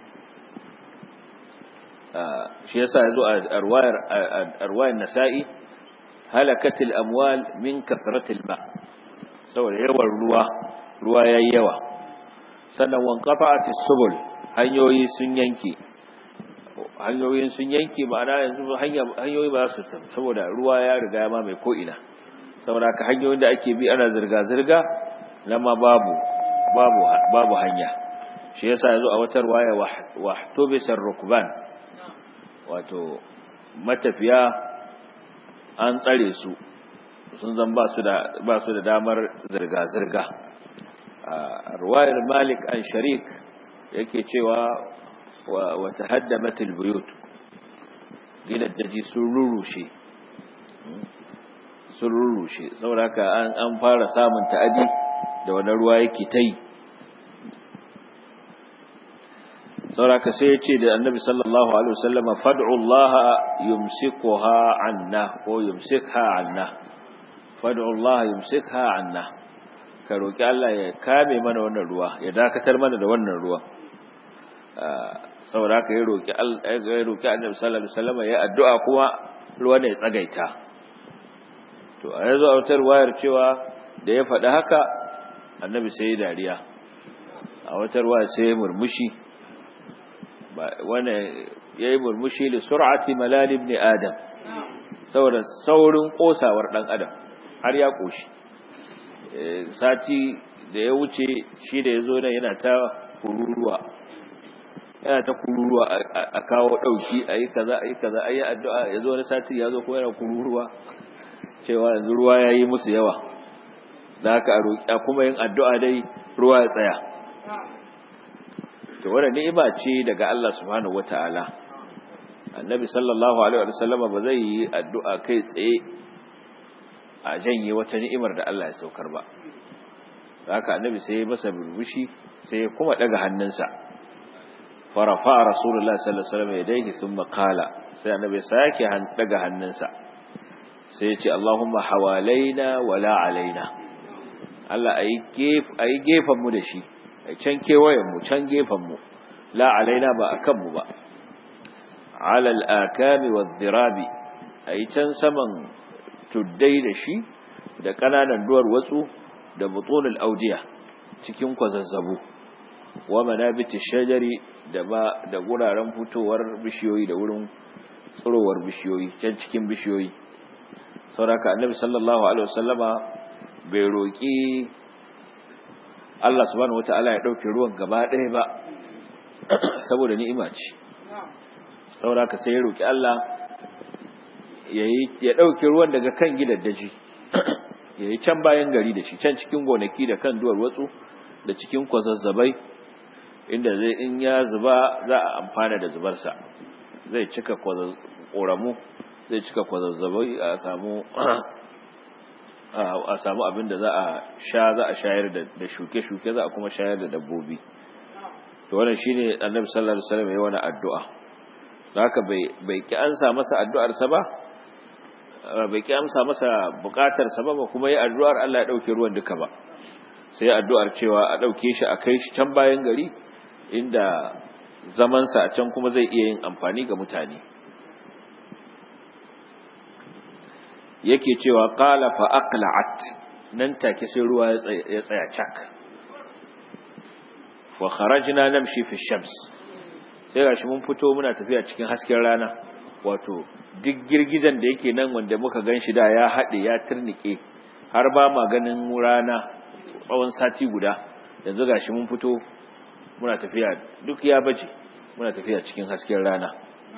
shi yasa yazo a arwayar nasa'i halakatil amwal min kasratil ma saboda yawan ruwa ruwa yayi yawa sannan wanqafa'atis subul hanyoyi sun yanke hanyoyin sun yanke ma'ana yanzu hanyoyi ba su tafi saboda ruwa ya riga ma mai ko'ina saboda ka hanyoyin da ake bi ana zirga-zirga na ma babu babu babu hanya shi yasa yazo a wata waya wahtubisar rukban wato matafiya an tsare su sun zan ba su da ba su da damar zirga-zirga ruwayar malik an sharik yake cewa wa tahaddamatul buyut gidan daji sun rurushe sun rurushe saboda an an fara samun ta'adi da wannan ruwa yake ta yi saboda sai ya ce da annabi sallallahu alaihi wasallam fad'u Allah yumsikuha anna ko yumsikha anna fad'u Allah yumsikha anna ka roki Allah ya kame mana wannan ruwa ya dakatar mana da wannan ruwa saboda haka ya roki ya roki annabi sallallahu alaihi wasallam ya addu'a kuma ruwa ne ya tsagaita to a yanzu a wutar wayar cewa da ya faɗi haka annabi sai ya dariya a wutar wayar sai ya murmushi wanda ya yi murmushi da sur'ati malal ibn adam saboda saurin kosawar dan adam har ya koshi sati da ya wuce shi da ya zo nan yana ta kururuwa yana ta kururuwa a kawo dauki a yi kaza a yi kaza a yi addu'a ya zo wani sati ya zo ko yana kururuwa cewa yanzu ruwa ya yi musu yawa da haka a roƙi a kuma yin addu'a dai ruwa ya tsaya to wannan ni'ima ce daga Allah subhanahu wataala annabi sallallahu alaihi wa sallama ba zai yi addu'a kai tsaye a janye wata ni'imar da Allah ya saukar ba haka annabi sai ya masa burbushi sai ya kuma daga hannunsa farafa rasulullah sallallahu alaihi wasallam yadayhi thumma qala sai annabi sake daga hannunsa sai ya ce Allahumma hawalaina wala alaina Allah ayi gef ayi gefan mu da shi can kewayenmu can gefenmu la alaina ba a kanmu ba alal akami wa zirabi a yi can saman tuddai da shi da ƙananan duwar watsu da butunul audiya cikin kwazazzabu wa manabiti shajari da ba da guraren fitowar bishiyoyi da wurin tsirowar bishiyoyi can cikin bishiyoyi sauraka annabi sallallahu alaihi wasallama bai roƙi Allah subhanahu wata'ala ya ɗauke ruwan gaba ɗaya ba saboda ni'ima ce sauraka sai ya roƙi Allah ya ɗauke ruwan daga kan gidan daji ya yi can bayan gari da shi can cikin gonaki da kan duwar watsu da cikin kwazazzabai inda zai in ya zuba za a amfana da zubarsa zai cika ƙoramu zai cika kwazazzabai a samu a samu abin da za a sha za a shayar da shuke-shuke za a kuma shayar da dabbobi to wannan shine annabi sallallahu alaihi wasallam ya wani addu'a haka bai bai ki ansa masa addu'ar sa ba bai ki amsa masa bukatar sa ba kuma yi addu'ar Allah ya dauke ruwan duka ba sai addu'ar cewa a dauke shi a kai shi can bayan gari inda zaman sa a can kuma zai iya yin amfani ga mutane yake cewa qala fa aqla'at nan take sai ruwa ya tsaya cak fa kharajna namshi fi shams sai gashi mun fito muna tafiya cikin hasken rana wato duk girgizan da yake nan wanda muka ganshi da ya hade ya turnike har ba ma ganin rana tsawon sati guda yanzu gashi mun fito muna tafiya duk ya baje muna tafiya cikin hasken rana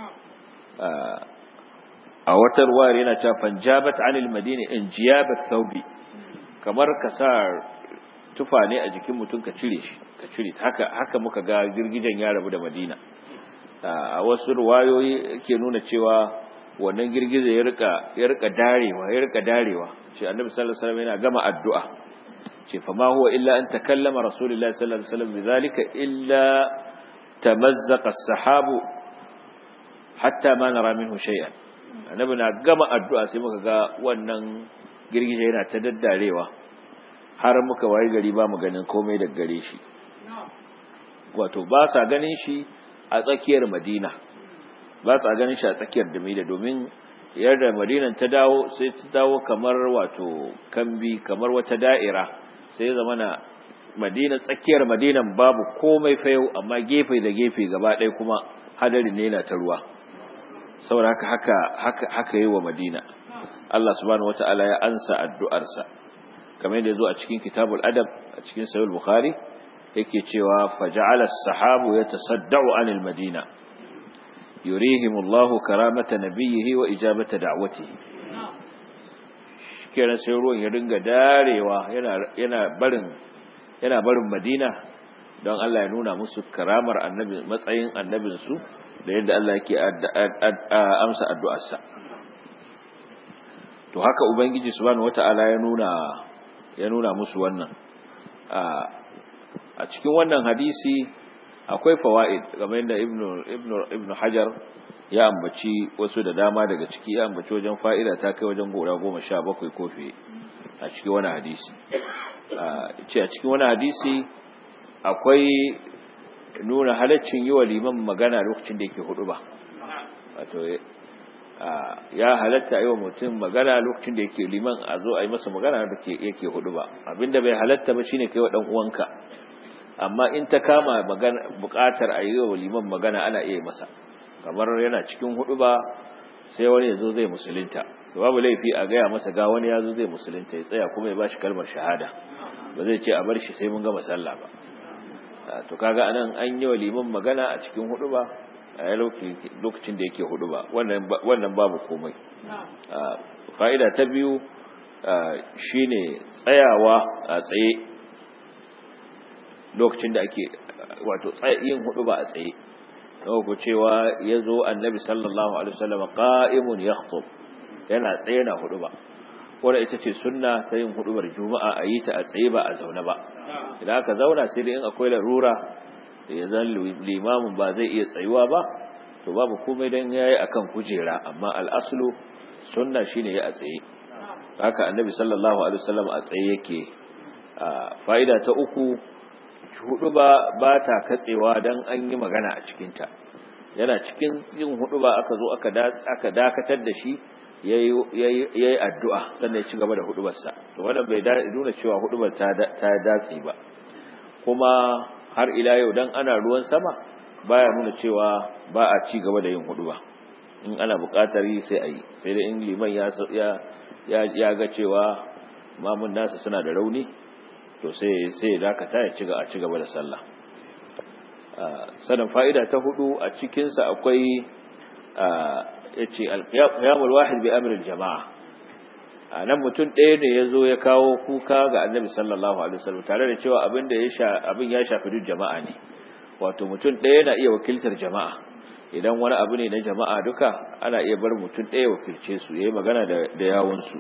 a wata ruwayar yana cewa fanjabat anil madina in jiyabat thawbi kamar ka sa tufa ne a jikin mutum ka cire shi ka cire haka haka muka ga girgijen ya rabu da madina a wasu ruwayoyi ke nuna cewa wannan girgize ya rika ya rika darewa ya rika darewa ce annabi sallallahu alaihi wasallam yana gama addu'a ce fa ma huwa illa an takallama rasulullahi sallallahu alaihi wasallam bidhalika illa tamazzaqa as-sahabu hatta ma nara minhu shay'an annabi na gama addu'a sai muka ga wannan girgije yana ta daddarewa har muka wayi gari ba mu ganin komai da gare shi wato ba sa ganin shi a tsakiyar madina ba sa ganin shi a tsakiyar damida domin yadda madinan ta dawo sai ta dawo kamar wato kambi kamar wata da'ira sai ya zama na madina tsakiyar madinan babu komai fayau amma gefe da gefe gaba ɗaya kuma hadari ne na ta ruwa saboda haka haka haka haka yi wa madina Allah subhanahu wata'ala ya ansa addu'arsa kamar yadda zo a cikin kitabul adab a cikin sahih bukhari yake cewa faja'ala as-sahabu yatasadda'u 'anil madina yurihim Allah karamata nabiyhi wa ijabata da'watihi kenan sai ruwan ya dinga darewa yana yana barin yana barin madina don Allah ya nuna musu karamar annabi matsayin annabinsu da yadda Allah yake amsa addu'arsa to haka ubangiji subhanahu wata'ala ya nuna ya nuna musu wannan a cikin wannan hadisi akwai fawaid kamar yadda ibnu ibnu ibnu hajar ya ambaci wasu da dama daga ciki ya ambaci wajen fa'ida ta kai wajen gora goma sha bakwai kofi a cikin wani hadisi ce a cikin wani hadisi akwai nuna halaccin yi wa liman magana lokacin da yake hudu ba wato ya halatta yi wa mutum magana lokacin da yake liman a zo a yi masa magana da yake hudu ba abinda bai halatta ba shine kai wa dan uwanka amma in ta kama bukatar a yi wa liman magana ana iya masa kamar yana cikin hudu ba sai wani ya zo zai musulunta babu laifi a gaya masa ga wani ya zo zai musulunta ya tsaya kuma ya bashi kalmar shahada ba zai ce a bar shi sai mun gama sallah ba to kaga anan an yi wa liman magana a cikin hudu ba a lokacin da yake hudu ba wannan babu komai fa'ida ta biyu shine tsayawa a tsaye lokacin da ake wato yin hudu ba a tsaye ku cewa ya zo annabi sallallahu alaihi wasallam qa'imun yakhutub yana tsaye na hudu ba wadda ita ce sunna ta yin hudubar juma'a a yi ta a tsaye ba a zaune ba idan aka zauna sai dai in akwai larura da ya zan limamin ba zai iya tsayuwa ba to babu komai don ya yi akan kujera amma al'asulu sunna shine ya a tsaye haka annabi sallallahu alaihi wasallam a tsaye yake fa'ida ta uku hudu ba ba ta katsewa don an yi magana a cikinta yana cikin yin hudu ba aka zo aka dakatar da shi ya yi addu'a sannan ya ci gaba da hudubarsa to wannan bai nuna cewa hudubar ta datse ba kuma har ila yau dan ana ruwan sama baya nuna cewa ba a ci gaba da yin huduba in ana buƙatar yi sai a yi sai da in liman ya ya ga cewa mamun nasa suna da rauni to sai sai dakata ya ci a ci gaba da sallah sanan fa'ida ta hudu a cikin sa akwai yace al-qiyamul wahid bi amri al-jama'a anan mutum ɗaya ne yazo ya kawo kuka ga annabi sallallahu alaihi wasallam tare da cewa abin da ya sha abin ya shafi duk jama'a ne wato mutum ɗaya na iya wakiltar jama'a idan wani abu ne na jama'a duka ana iya bar mutum ɗaya wakilce su yayi magana da da yawun su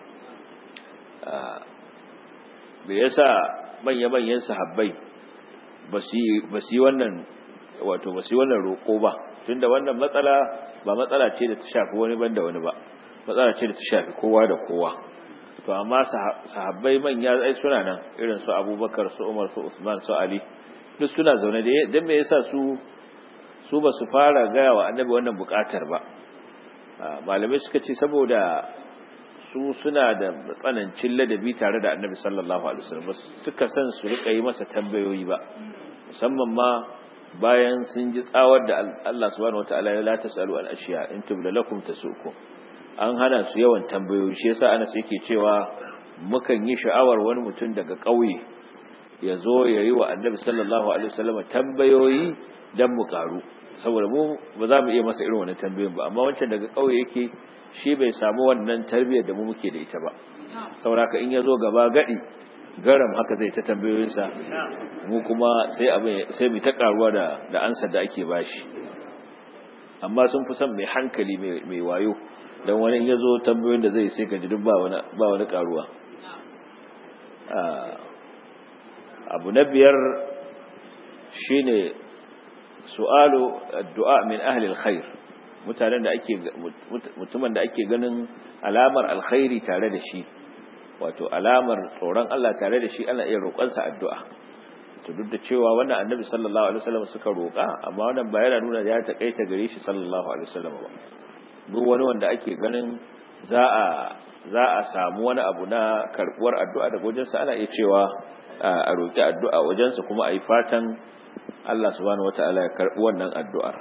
me yasa manya-manyan sahabbai ba su yi wannan wato ba su yi wannan roƙo ba tunda wannan matsala ba matsala ce da ta shafi wani banda wani ba matsala ce da ta shafi kowa da kowa to amma sahabbai manya ai suna nan irin su abubakar su umar su usman su ali duk suna zaune da dan me yasa su su ba su fara gaya wa annabi wannan bukatar ba malamai suka ce saboda su suna da tsanancin ladabi tare da annabi sallallahu alaihi wasallam suka san su rika yi masa tambayoyi ba musamman ma bayan sun ji tsawar da Allah subhanahu wataala ya la tasalu al ashiya in tubla lakum tasukum an hana su yawan tambayoyi shi yasa Anas yake cewa mukan yi sha'awar wani mutum daga ƙauye ya zo ya yi wa annabi sallallahu alaihi wasallam tambayoyi dan mu karu saboda mu ba za mu iya masa irin wannan tambayoyin ba amma wancan daga ƙauye yake shi bai samu wannan tarbiyyar da mu muke da ita ba saboda in ya zo gaba gadi garam haka zai ta tambayoyinsa mu kuma sai abin sai mu ta karuwa da da ansar da ake bashi amma sun fi son mai hankali mai wayo dan wani in ya zo tambayoyin da zai sai ka ji duk ba wani ba wani karuwa abu na biyar shine su'alu addu'a min ahli alkhair mutanen da ake mutumin da ake ganin alamar alkhairi tare da shi wato alamar tsoron Allah tare da shi ana iya roƙonsa addu'a to duk da cewa wannan annabi sallallahu alaihi wasallam suka roƙa amma wannan ba yana nuna ya takaita gare shi sallallahu alaihi wasallam ba duk wani wanda ake ganin za a za a samu wani abu na karbuwar addu'a daga wajensa ana iya cewa a roƙi addu'a wajensa kuma a yi fatan Allah subhanahu wata'ala ya karɓi wannan addu'ar.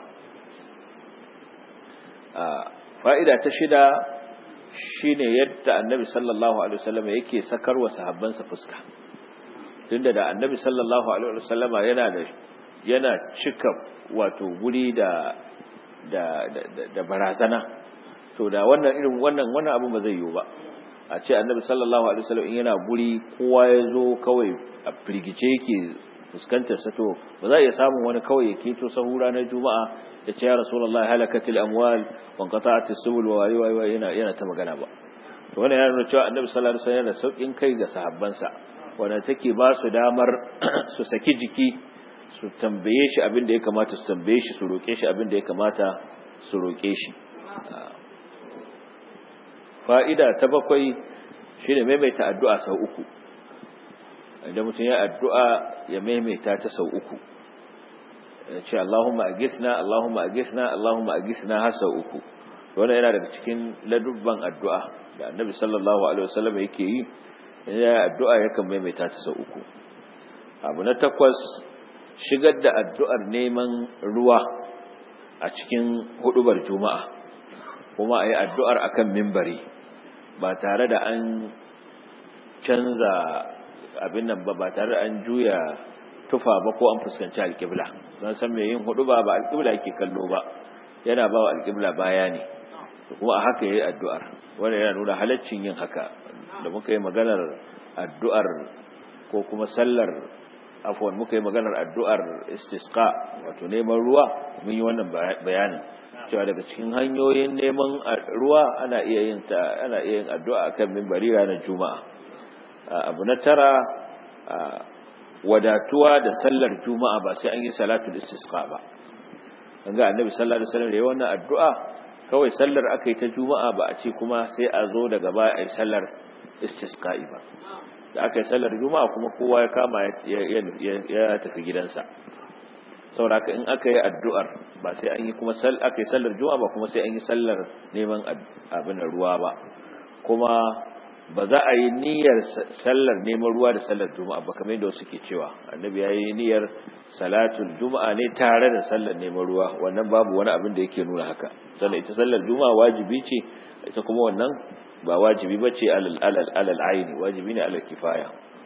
Fa'ida ta shida shi ne yadda annabi sallallahu Alaihi wasallama yake sakar wa sahabbansa fuska. Tunda da annabi sallallahu Alaihi wasallama yana da yana cika wato guri da da da barazana to da wannan irin wannan wannan abin ba zai yiwu ba a ce annabi sallallahu alaihi wasallam in yana guri kowa ya zo kawai a firgice yake fuskantar sa to ba za a iya samun wani kawai ya keto sahura na juma'a da ce ya rasulullahi halakatil amwal wa qata'atis subul wa wayi wayi yana yana ta magana ba to wannan yana nuna cewa annabi sallallahu alaihi wasallam yana saukin kai ga sahabbansa wanda take ba su damar su saki jiki su tambaye shi abin da ya kamata su tambaye shi su roke shi abin da ya kamata su roke shi fa'ida ta bakwai shine maimaita addu'a sau uku idan mutum ya addu'a ya maimaita ta sau uku ce Allahumma agisna Allahumma agisna Allahumma agisna har sau uku wannan yana daga cikin ladubban addu'a da annabi sallallahu alaihi wasallam yake yi ya addu'a yakan maimaita ta sau uku abu na takwas shigar da addu'ar neman ruwa a cikin hudubar juma'a kuma a yi addu'ar akan mimbari ba tare da an canza abin nan ba ba tare da an juya tufa ba ko an fuskanci alƙibla don san mai yin hudu ba ba alƙibla yake kallo ba yana ba wa alƙibla baya ne kuma a haka ya yi addu'ar wanda yana nuna halaccin yin haka da muka yi maganar addu'ar ko kuma sallar afuwan muka yi maganar addu'ar istisqa wato neman ruwa mun yi wannan bayanin cewa daga cikin hanyoyin neman ruwa ana iya yin ta ana iya yin addu'a akan minbari ranar juma'a abu na tara wadatuwa da sallar juma'a ba sai an yi salatul istisqa ba an ga annabi sallallahu alaihi wasallam da wannan addu'a kawai sallar aka yi ta juma'a ba a ce kuma sai a zo daga baya a yi sallar istisqa'i ba da aka yi sallar juma'a kuma kowa ya kama ya tafi gidansa saboda in aka yi addu'ar ba sai an yi kuma aka yi sallar juma'a ba kuma sai an yi sallar neman abin ruwa ba kuma ba za a yi niyyar sallar neman ruwa da sallar juma'a ba kamar yadda suke cewa annabi ya yi niyyar salatul juma'a ne tare da sallar neman ruwa wannan babu wani abin da yake nuna haka sannan ita sallar juma'a wajibi ce ita kuma wannan ba wajibi bace alal alal alal aini wajibi ne alal kifaya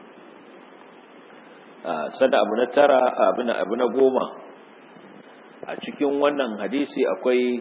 sada abu na tara abu na abu na goma a cikin wannan hadisi akwai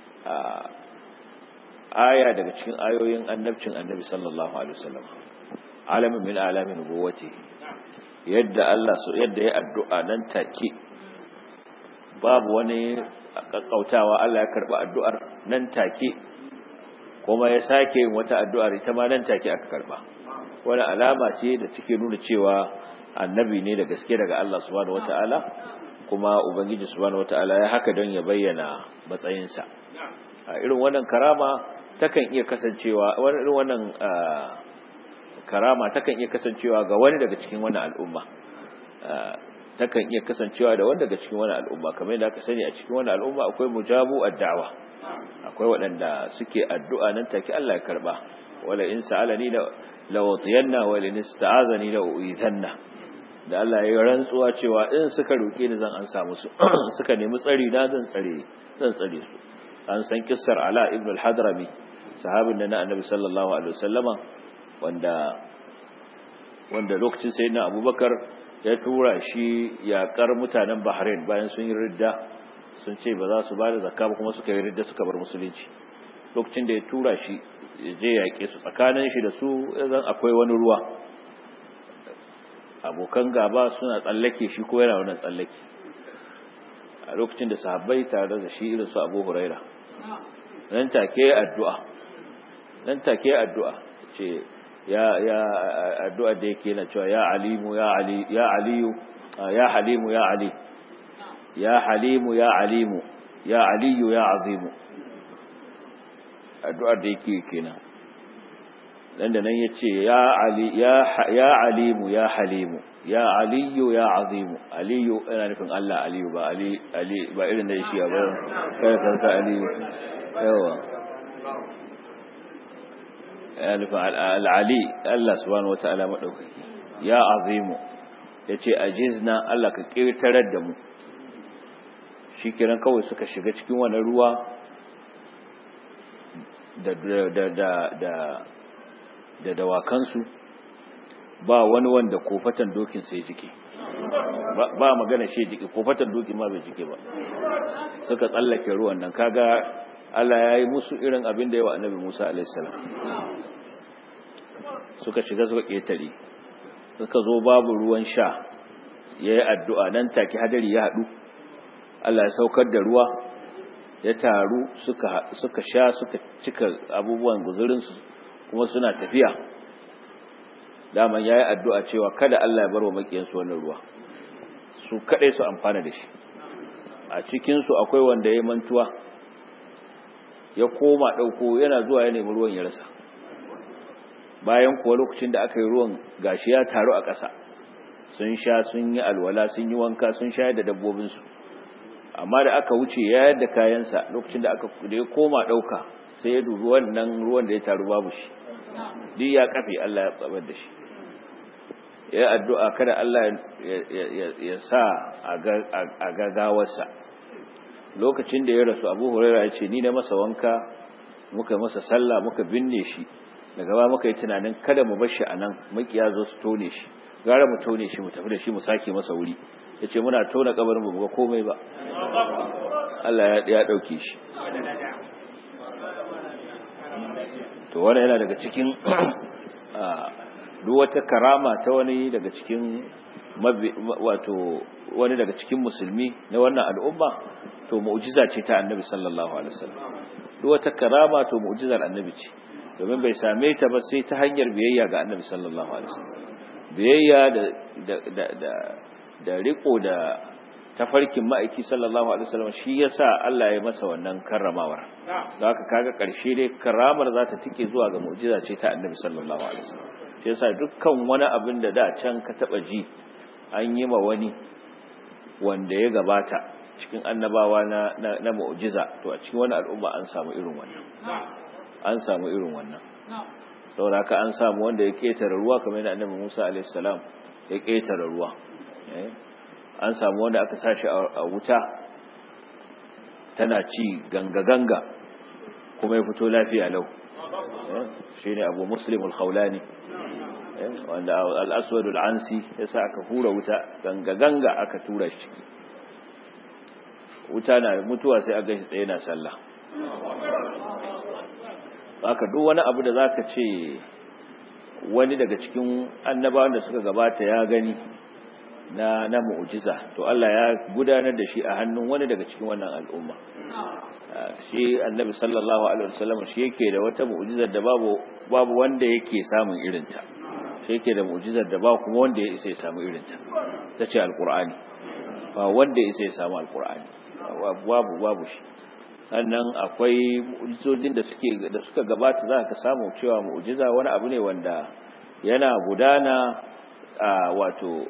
aya daga cikin ayoyin annabcin annabi sallallahu alaihi wasallam alamin min alamin nubuwati yadda Allah so yadda ya addu'a nan take babu wani kakkautawa Allah ya karba addu'ar nan take kuma ya sake yin wata addu'ar ita ma nan take aka karba wani alama ce da take nuna cewa annabi ne da gaske daga Allah subhanahu wataala kuma ubangiji subhanahu wataala ya haka don ya bayyana matsayinsa a irin wannan karama takan iya kasancewa wani irin wannan karama takan iya kasancewa ga wani daga cikin wannan al'umma takan iya kasancewa da wani daga cikin wannan al'umma kamar yadda aka sani a cikin wannan al'umma akwai mujabu addawa akwai waɗanda suke addu'a nan take Allah ya karba wala in sa'alani la lawatiyanna wa in ista'azani la uizanna da Allah ya rantsuwa cewa in suka roke ni zan ansa musu suka nemi tsari na zan tsare zan tsare su an san kissar Ala ibn al-Hadrami sahabin da na Annabi sallallahu alaihi wasallama wanda wanda lokacin sayyidina Abubakar ya tura shi yakar mutanen Bahrain bayan sun yi ridda sun ce ba za su ba da zakka ba kuma suka yi ridda suka bar musulunci lokacin da ya tura shi ya je yaƙe su tsakanin shi da su zan akwai wani ruwa abokan gaba suna tsallake shi ko yana wannan tsallake a lokacin da sahabbai tare da shi irin su abu huraira nan take addu'a nan take addu'a ce ya ya addu'a da yake yana cewa ya alimu ya ali ya aliyu ya halimu ya ali ya halimu ya alimu ya aliyu ya azimu addu'ar da yake kenan dan da nan yace ya ali ya ya alimu ya halimu ya aliyu ya azimu aliyu ina nufin Allah aliyu ba ali ali ba irin da shi ba kai kan sa aliyu yawa ya nufin al-ali Allah subhanahu wataala madaukaki ya azimu yace ajizna Allah ka kirtarar da mu shikenan kawai suka shiga cikin wannan ruwa da da da da da dawakansu ba wani wanda kofatan dokin sai jike ba magana shi jike kofatan dokin ma bai jike ba suka tsallake ruwan nan kaga Allah ya yi musu irin abin da yawa annabi Musa alaihi salam suka shiga suka ketare suka zo babu ruwan sha yayi addu'a nan take hadari ya hadu Allah ya saukar da ruwa ya taru suka suka sha suka cika abubuwan guzurinsu kuma suna tafiya daman yayi addu'a cewa kada Allah ya barwa makiyansu wannan ruwa su kadai su amfana da shi a cikin su akwai wanda ya mantuwa ya koma dauko yana zuwa ya nemi ruwan ya rasa bayan kuwa lokacin da aka yi ruwan gashi ya taru a ƙasa sun sha sun yi alwala sun yi wanka sun sha da dabbobin su amma da aka wuce ya yadda kayansa lokacin da aka da ya koma dauka sai ya dubi wannan ruwan da ya taru babu shi duk ya kafe Allah ya tsabar da shi ya addu'a kada Allah ya sa a gagawarsa lokacin da ya rasu abu huraira ya ce ni na masa wanka muka masa sallah muka binne shi daga ba muka yi tunanin kada mu bar shi a nan makiya zo su tone shi gara mu tone shi mu tafi da shi mu sake masa wuri ya ce muna tona kabarin mu ga komai ba Allah ya ɗauke shi to wani yana daga cikin duk wata karama ta wani daga cikin wato wani daga cikin musulmi na wannan al'umma to mu'jiza ce ta annabi sallallahu alaihi wasallam duk wata karama to mu'jizar annabi ce domin bai same ta ba sai ta hanyar biyayya ga annabi sallallahu alaihi wasallam biyayya da da da da riko da tafarkin ma'aiki sallallahu alaihi wasallam shi yasa Allah ya masa wannan karramawar da haka kaga karshe dai karamar za ta tike zuwa ga mu'jiza ce ta annabi sallallahu alaihi wasallam shi yasa dukkan wani abin da da can ka taba ji an yi ma wani wanda ya gabata cikin annabawa na na, na mu'jiza to a cikin wani al'umma an samu irin wannan an samu irin wannan saboda haka an samu wanda ya ketare ruwa kamar yadda annabi Musa alaihi salam ya ketare ruwa an samu wanda aka sashi a wuta tana ci ganga-ganga kuma ya fito lafiya lau shine Abu Muslim al-Khawlani wanda al-Aswad al-Ansi yasa aka hura wuta ganga ganga aka tura shi ciki wuta na mutuwa sai aka shi tsaye na sallah haka duk wani abu da zaka ce wani daga cikin annabawan da suka gabata ya gani na na mu'jiza to Allah ya gudanar da shi a hannun wani daga cikin wannan al'umma shi annabi sallallahu alaihi wasallam shi yake da wata mu'jizar da babu babu wanda yake samun irinta shi yake da mu'jizar da ba kuma wanda ya isa ya samu irinta tace alqur'ani ba wanda ya isa ya samu alqur'ani babu babu shi sannan akwai mu'jizojin da suke da suka gabata za ka samu cewa mu'jiza wani abu ne wanda yana gudana a wato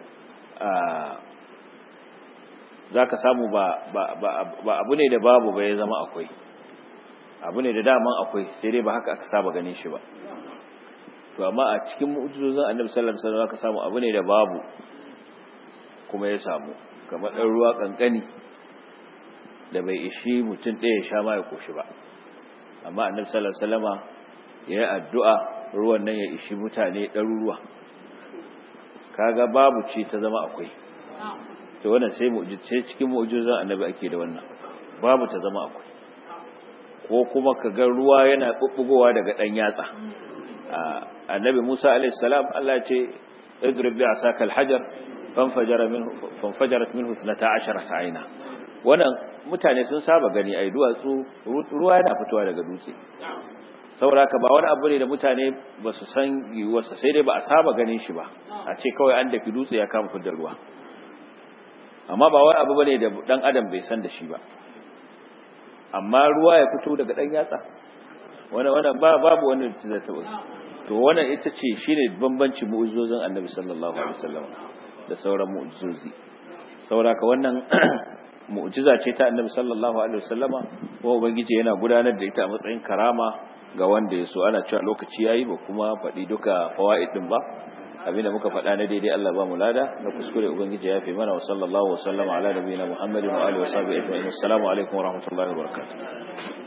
za ka samu ba abu ne da babu ba ya zama akwai abu ne da daman akwai sai dai ba haka aka saba ganin shi ba to amma a cikin mu'jizozin annabi sallallahu alaihi wasallam ka samu abu ne da babu kuma ya samu kamar ɗan ruwa kankani da bai ishi mutum ɗaya sha ma ya koshi ba amma annabi sallallahu alaihi wasallama ya yi addu'a ruwan nan ya ishi mutane ɗaruruwa kaga babu ce ta zama akwai to wannan sai mu'jiza cikin mu'jizan annabi ake da wannan babu ta zama akwai ko kuma kaga ruwa yana bubbugowa daga dan yatsa annabi Musa alaihi salam Allah ya ce idrib bi asaka alhajar fanfajara minhu fanfajarat minhu 12 ayna wannan mutane sun saba gani ai duwatsu ruwa yana fitowa daga dutse saboda ka ba wani abu ne da mutane ba su san yiwuwarsa sai dai ba a saba ganin shi ba a ce kawai an daki dutse ya kama fidda ruwa amma ba wani abu bane da dan adam bai san da shi ba amma ruwa ya fito daga dan yatsa wani wani ba babu wani da zai taba to wannan ita ce shine bambanci mu'jizozin annabi sallallahu alaihi wasallam da sauran mu'jizozi saboda ka wannan mu'jiza ce ta annabi sallallahu alaihi wasallama ko ubangiji yana gudanar da ita a matsayin karama ga wanda ya so ana cewa lokaci yayi ba kuma faɗi duka fawaid din ba abinda muka faɗa na daidai Allah ba mu lada na kuskure ubangiji ya fi mana wa sallallahu wa sallama ala nabiyina muhammadin wa alihi wa sahbihi ajma'in assalamu alaikum wa rahmatullahi wa barakatuh